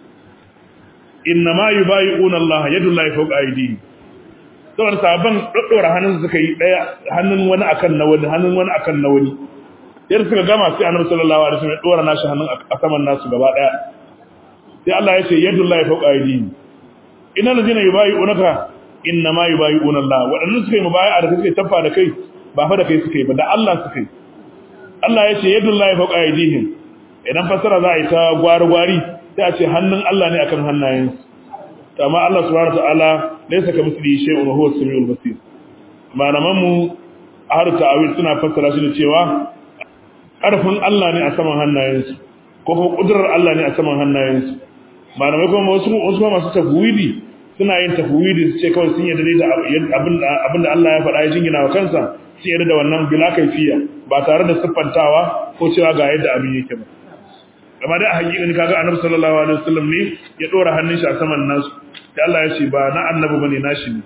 innama yubayi'una Allah yadullahi fawqa aydihim saboda sahabban daddora hannun suka yi daya hannun wani akan na wani hannun wani akan na wani yadda suka gama sai Annabi sallallahu alaihi wasallam ya dora nashi hannun a saman nasu gaba daya sai Allah ya ce yadullahi fawqa aydihim innal ladina yubayi'unaka innama yubayi'una Allah wadannan suka yi mubayi'a da suka tafa da kai ba fa da kai suka yi ba da Allah suka yi Allah ya ce yadullahi fawqa aydihim idan fasara za a yi ta gwari-gwari sai a ce hannun Allah ne akan hannayensu amma Allah subhanahu wataala laysa kamithlihi shay'un wa huwa as-sami'ul basir malaman mu har ta'awil suna fassara shi da cewa karfin Allah ne a saman hannayensu ko kuma kudurar Allah ne a saman hannayensu malamai kuma wasu wasu masu tafwidi suna yin tafwidi su ce kawai sun yarda da abin abin da Allah ya faɗa ya jingina wa kansa sun yarda da wannan bila kaifiya ba tare da siffantawa ko cewa ga yadda abin yake ba amma dai a hakikan kaga annabi sallallahu alaihi wasallam ne ya dora hannun shi a saman nasu sai Allah ya ce ba na annabi bane nashi ne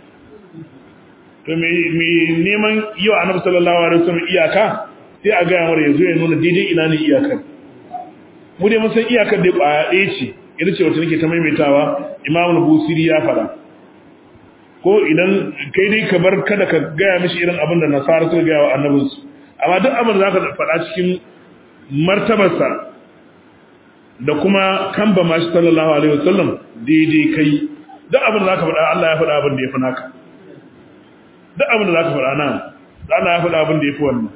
to me me neman yau annabi sallallahu alaihi wasallam iyaka sai a ga yamar yazo ya nuna daidai ina ne iyakar mu dai mun san iyakar dai kwaya ɗaya ce ita ce wacce nake ta maimaitawa Imam Busiri ya fara ko idan kai dai ka bar kada ka gaya mishi irin abin da nasara suka gaya wa annabinsu amma duk abin da zaka faɗa cikin martabarsa da kuma kamba mashi sallallahu alaihi wasallam daidai kai duk abin da zaka faɗa Allah ya faɗa abin da yafi naka duk abin da zaka faɗa nan Allah ya faɗa abin da yafi wannan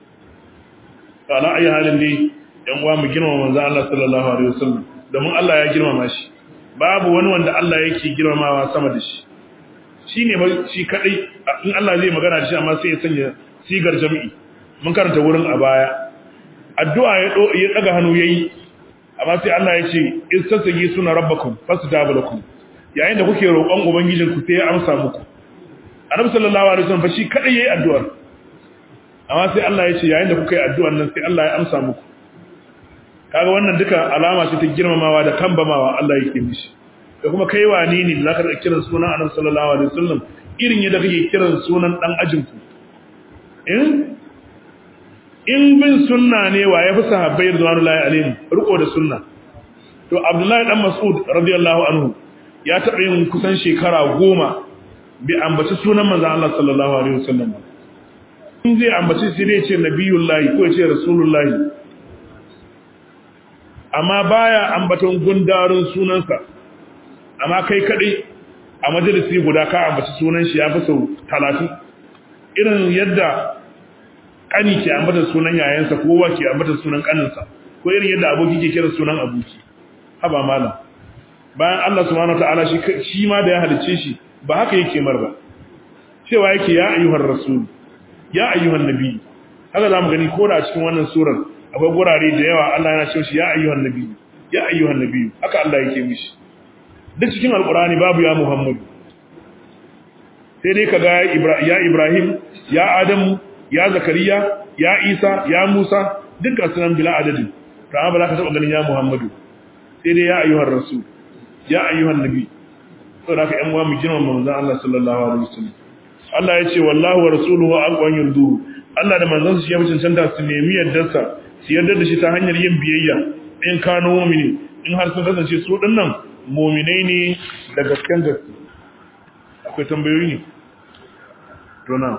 to ala ayi halin ne yan uwa mu girmama manzo Allah sallallahu alaihi wasallam domin Allah ya girmama shi babu wani wanda Allah yake girmamawa sama da shi shine ba shi kadai in Allah zai magana da shi amma sai ya sanya sigar jami'i mun karanta wurin a baya addu'a ya daga hannu yayi amma sai Allah ya ce istasagi suna rabbakum fastajaba lakum yayin da kuke roƙon ubangijinku sai ya amsa muku annabi sallallahu alaihi wasallam fa shi kadai yayi addu'ar amma sai Allah ya ce yayin da kuka yi addu'ar nan sai Allah ya amsa muku kaga wannan duka alama ce ta girmamawa da kambamawa Allah yake mishi da kuma kai wani ne da zaka kiran sunan annabi sallallahu alaihi wasallam irin yadda kake kiran sunan dan ajinku in in bin sunna ne wa ya fi sahabbai radiyallahu alaihim riko da sunna to Abdullahi dan Mas'ud radiyallahu anhu ya taɓa yin kusan shekara goma bi ambaci sunan manzo Allah sallallahu alaihi wasallam in zai ambaci sai dai ce nabiyullahi ko ya ce rasulullahi amma baya ambaton gundarin sunansa amma kai kadai a majalisi guda ka ambaci sunan shi ya fi sau 30 irin yadda kani ke ambata sunan yayansa ko wa ke ambata sunan kaninsa ko irin yadda aboki ke kira sunan aboki haba malam bayan Allah subhanahu wataala shi shi ma da ya halice shi ba haka yake mar ba cewa yake ya ayyuhar rasul ya ayyuhan nabi haka zamu gani ko da cikin wannan surar akwai gurare da yawa Allah yana cewa shi ya ayyuhan nabi ya ayyuhan nabi haka Allah yake mishi duk cikin alqurani babu ya muhammad sai dai kaga ya ibrahim ya adamu ya zakariya ya isa ya musa dukkan sunan bila adadin to amma ba za ka taba ganin ya muhammadu sai dai ya ayyuhar rasul ya ayyuhan nabi to da ka yan uwa mu girman manzon Allah sallallahu alaihi wasallam Allah ya ce wallahu wa rasuluhu aqwan yurdu Allah da manzon shi ya cancanta su nemi yardarsa su yarda da shi ta hanyar yin biyayya in kano mu'mini in har sun kasance su dinnan mu'minai ne da gasken gaske akwai tambayoyi ne to na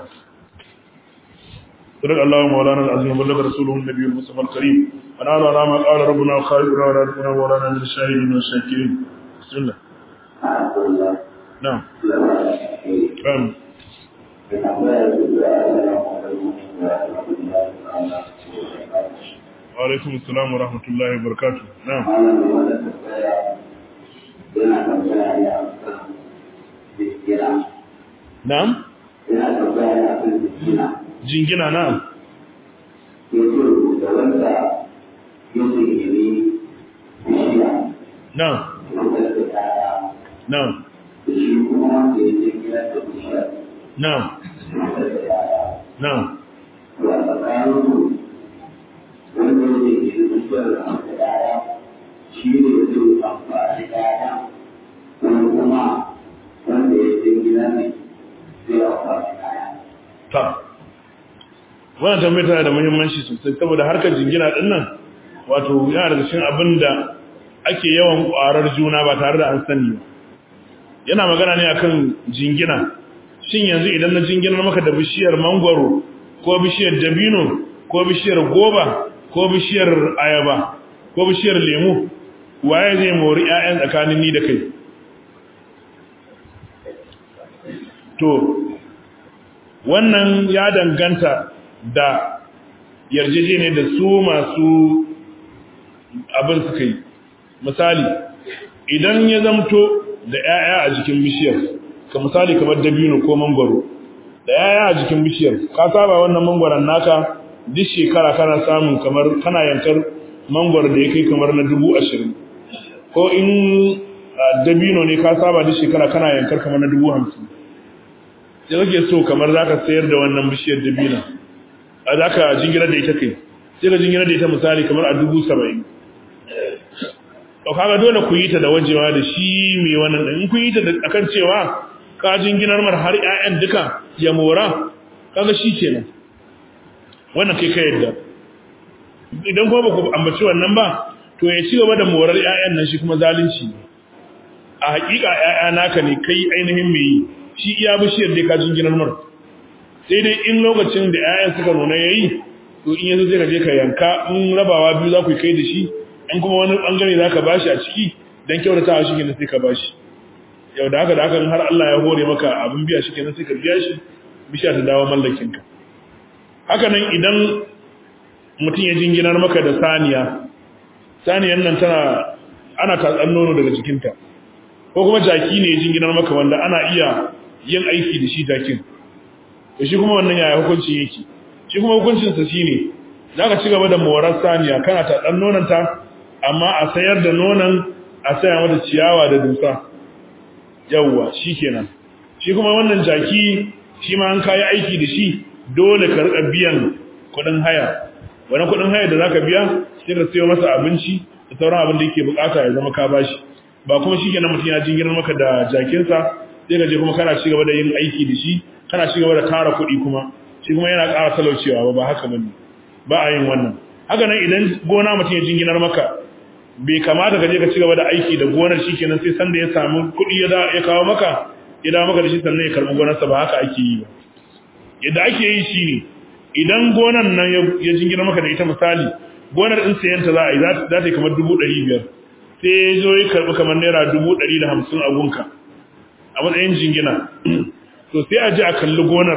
صدق الله مولانا العظيم وبلغ رسوله النبي المصطفى الكريم ونال على ما قال ربنا خالقنا ولا ربنا مولانا من الشاهدين والشاكرين بسم الله نعم نعم وعليكم السلام ورحمة الله وبركاته نعم نعم jingina na na na na na shi ne zai amfani da ne zai amfani kaya. ta wannan tambayar tana da muhimmanci sosai saboda harkar jingina din nan wato yana daga cikin abin da ake yawan ƙwarar juna ba tare da an sani ba yana magana ne akan jingina shin yanzu idan na jinginar maka da bishiyar mangwaro ko bishiyar dabino ko bishiyar goba ko bishiyar ayaba ko bishiyar lemu waye zai mori 'ya'yan tsakanin ni da kai to wannan ya danganta da yarjejene da su masu abin suka yi misali idan ya zamto da 'ya'ya a jikin bishiyar ka misali kamar dabino ko mangwaro da 'ya'ya a jikin bishiyar ka saba wannan mangwaron naka duk shekara kana samun kamar kana yankar mangwaro da ya kai kamar na dubu ashirin ko in dabino ne ka saba duk shekara kana yankar kamar na dubu hamsin sai kake so kamar za ka sayar da wannan bishiyar dabino a za ka jingirar da ita kai sai ka jingirar da ita misali kamar a dubu saba'in to kaga dole ku yi ta da wajewa da shi mai wannan din in ku yi ta da akan cewa ka jinginar mar har ƴaƴan duka ya mora kaga shi kenan wannan kai ka yadda idan kuma baku ambaci wannan ba to ya ci gaba da morar ƴaƴan nan shi kuma zalunci ne a hakika ƴaƴa naka ne kai ainihin mai yi shi iya bishiyar dai ka jinginar mar sai dai in lokacin da ƴaƴan suka nuna yayi to in yanzu zai ka je ka yanka in rabawa biyu za ku kai da shi in kuma wani bangare za ka bashi a ciki don kyautatawa shi kenan sai ka bashi yau da haka da haka har Allah ya hore maka abin biya shi kenan sai ka biya shi bisha ta dawo mallakinka haka nan idan mutum ya jinginar maka da saniya saniyan nan tana ana tatsan nono daga jikinta ko kuma jaki ne ya jinginar maka wanda ana iya yin aiki da shi jakin to shi kuma wannan yaya hukuncin yake shi kuma hukuncinsa shine za ka ci gaba da morar saniya kana tatsan nononta amma a sayar da nonon a saya mata ciyawa da dusa yawwa shikenan shi kuma wannan jaki shi ma an kayi aiki da shi dole ka rika biyan kudin haya wani kudin haya da zaka biya sai ka sayo masa abinci da sauran abin da yake bukata ya zama ka bashi ba kuma shikenan mutum ya jingirar maka da jakinsa sai ka je kuma kana ci gaba da yin aiki da shi kana ci gaba da tara kuɗi kuma shi kuma yana ƙara talaucewa ba ba haka bane ba a yin wannan haka nan idan gona mutum ya jinginar maka bai kamata ka je ka ci gaba da aiki da gonar shi kenan sai sanda ya samu kuɗi ya kawo maka ya dawo maka da shi sannan ya karɓi gonarsa ba haka ake yi ba yadda ake yi shi ne idan gonar nan ya jingina maka da ita misali gonar in sayanta za a yi za ta yi kamar dubu ɗari biyar sai ya zo ya karɓi kamar naira dubu ɗari da hamsin a gunka a matsayin jingina to sai a ji a kalli gonar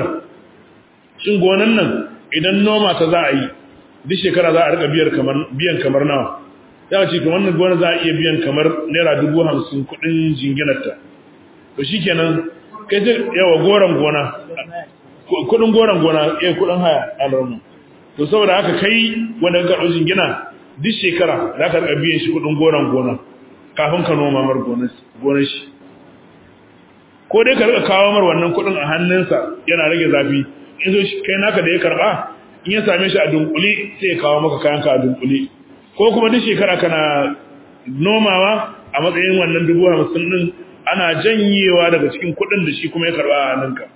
shin gonar nan idan noma ta za a yi duk shekara za a rika biyan kamar nawa ya ce ka wannan gona za a iya biyan kamar naira dubu hamsin kudin jinginarta to shi kenan kai ce yawa goron gona kudin goron gona iya kudin haya a larmu to saboda haka kai wanda ka karɓi jingina duk shekara za ka rika biyan shi kudin goron gona kafin ka noma mar gonar shi ko dai ka rika kawo mar wannan kudin a hannunsa yana rage zafi in zo kai naka da ya karɓa in ya same shi a dunkule sai ya kawo maka kayanka a dunkule ko kuma duk shekara kana nomawa a matsayin wannan dubu hamsin din ana janyewa daga cikin kuɗin da shi kuma ya karɓa a hannunka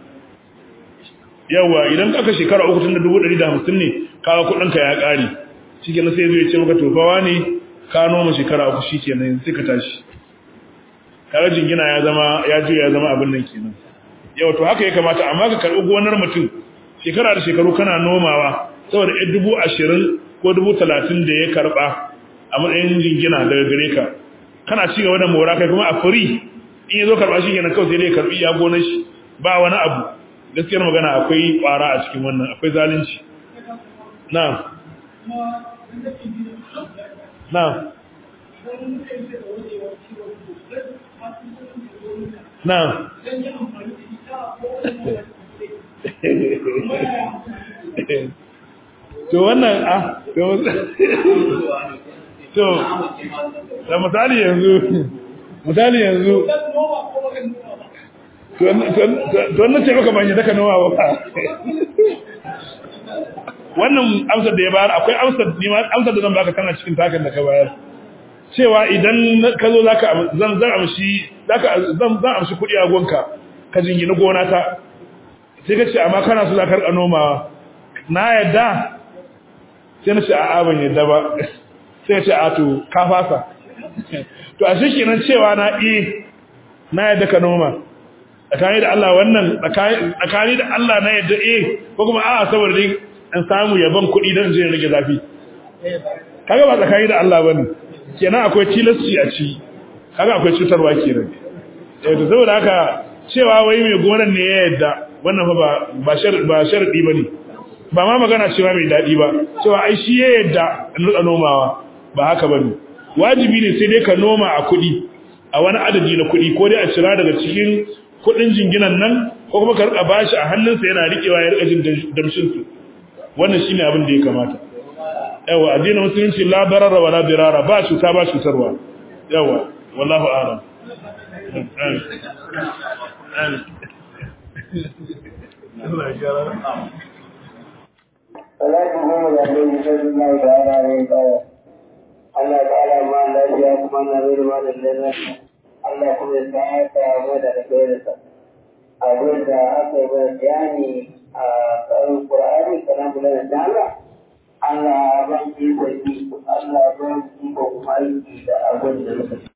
yawa idan aka shekara uku tun da dubu ɗari da hamsin ne kawo kuɗinka ya ƙare shi kenan sai zai ce maka tofawa ne ka noma shekara uku shi kenan sai ka tashi kaga jingina ya zama ya juya ya zama abin nan kenan yawa to haka ya kamata amma ka karɓi gonar mutum shekara da shekaru kana nomawa saboda ɗan dubu ashirin ko dubu talatin da ya karɓa a matsayin jingina daga gare ka kana ci gaba da mora kai kuma a firi in ya zo karɓa shi kenan kawai sai dai karɓi ya gonar shi ba wani abu gaskiyar magana akwai ƙwara a cikin wannan akwai zalunci na na na to wannan a to da misali yanzu misali yanzu to wannan ce maka banye daga nawa ba wannan amsar da ya bayar akwai amsar ni ma amsar da zan baka tana cikin takan da ka bayar cewa idan ka zo zaka zan zan amshi zaka zan zan amshi kudi a gonka ka jingina gona ta sai ka ce amma kana so za ka rika nomawa na yadda sai na ce a'a ban yadda ba sai ya ce a to ka fasa to a shi kenan cewa na eh na yadda ka noma tsakani da Allah wannan tsakani da Allah na yadda eh ko kuma a'a saboda dai an samu yaban kuɗi don je rage zafi kaga ba tsakani da Allah bane kenan akwai tilasci a ci kaga akwai cutarwa kenan eh to saboda haka cewa wai mai gonan ne ya yadda wannan fa ba ba sharadi ba sharadi bane ba ma magana cewa mai dadi ba cewa ai shi ya yadda in rika nomawa ba haka bane wajibi ne sai dai ka noma a kuɗi a wani adadi na kuɗi ko dai a cira daga cikin kuɗin jinginan nan ko kuma ka rika bashi a hannunsa yana rikewa ya rika jin damshin su wannan shine abin da ya kamata yawa addinin musulunci la darara wala dirara ba cuta ba cutarwa yawa wallahu a'lam Salatu goma da Annabi sallallahu alaihi wa sallam. Allah ta'ala ma lafiya kuma na zai ma da lafiya. Allah kuma ya sa'ata mu da alkhairinsa. Abin da aka yi mana bayani a tsarin Qur'ani kalamu lana ta'ala Allah ban iko ji Allah ban iko kuma aiki da abin da muka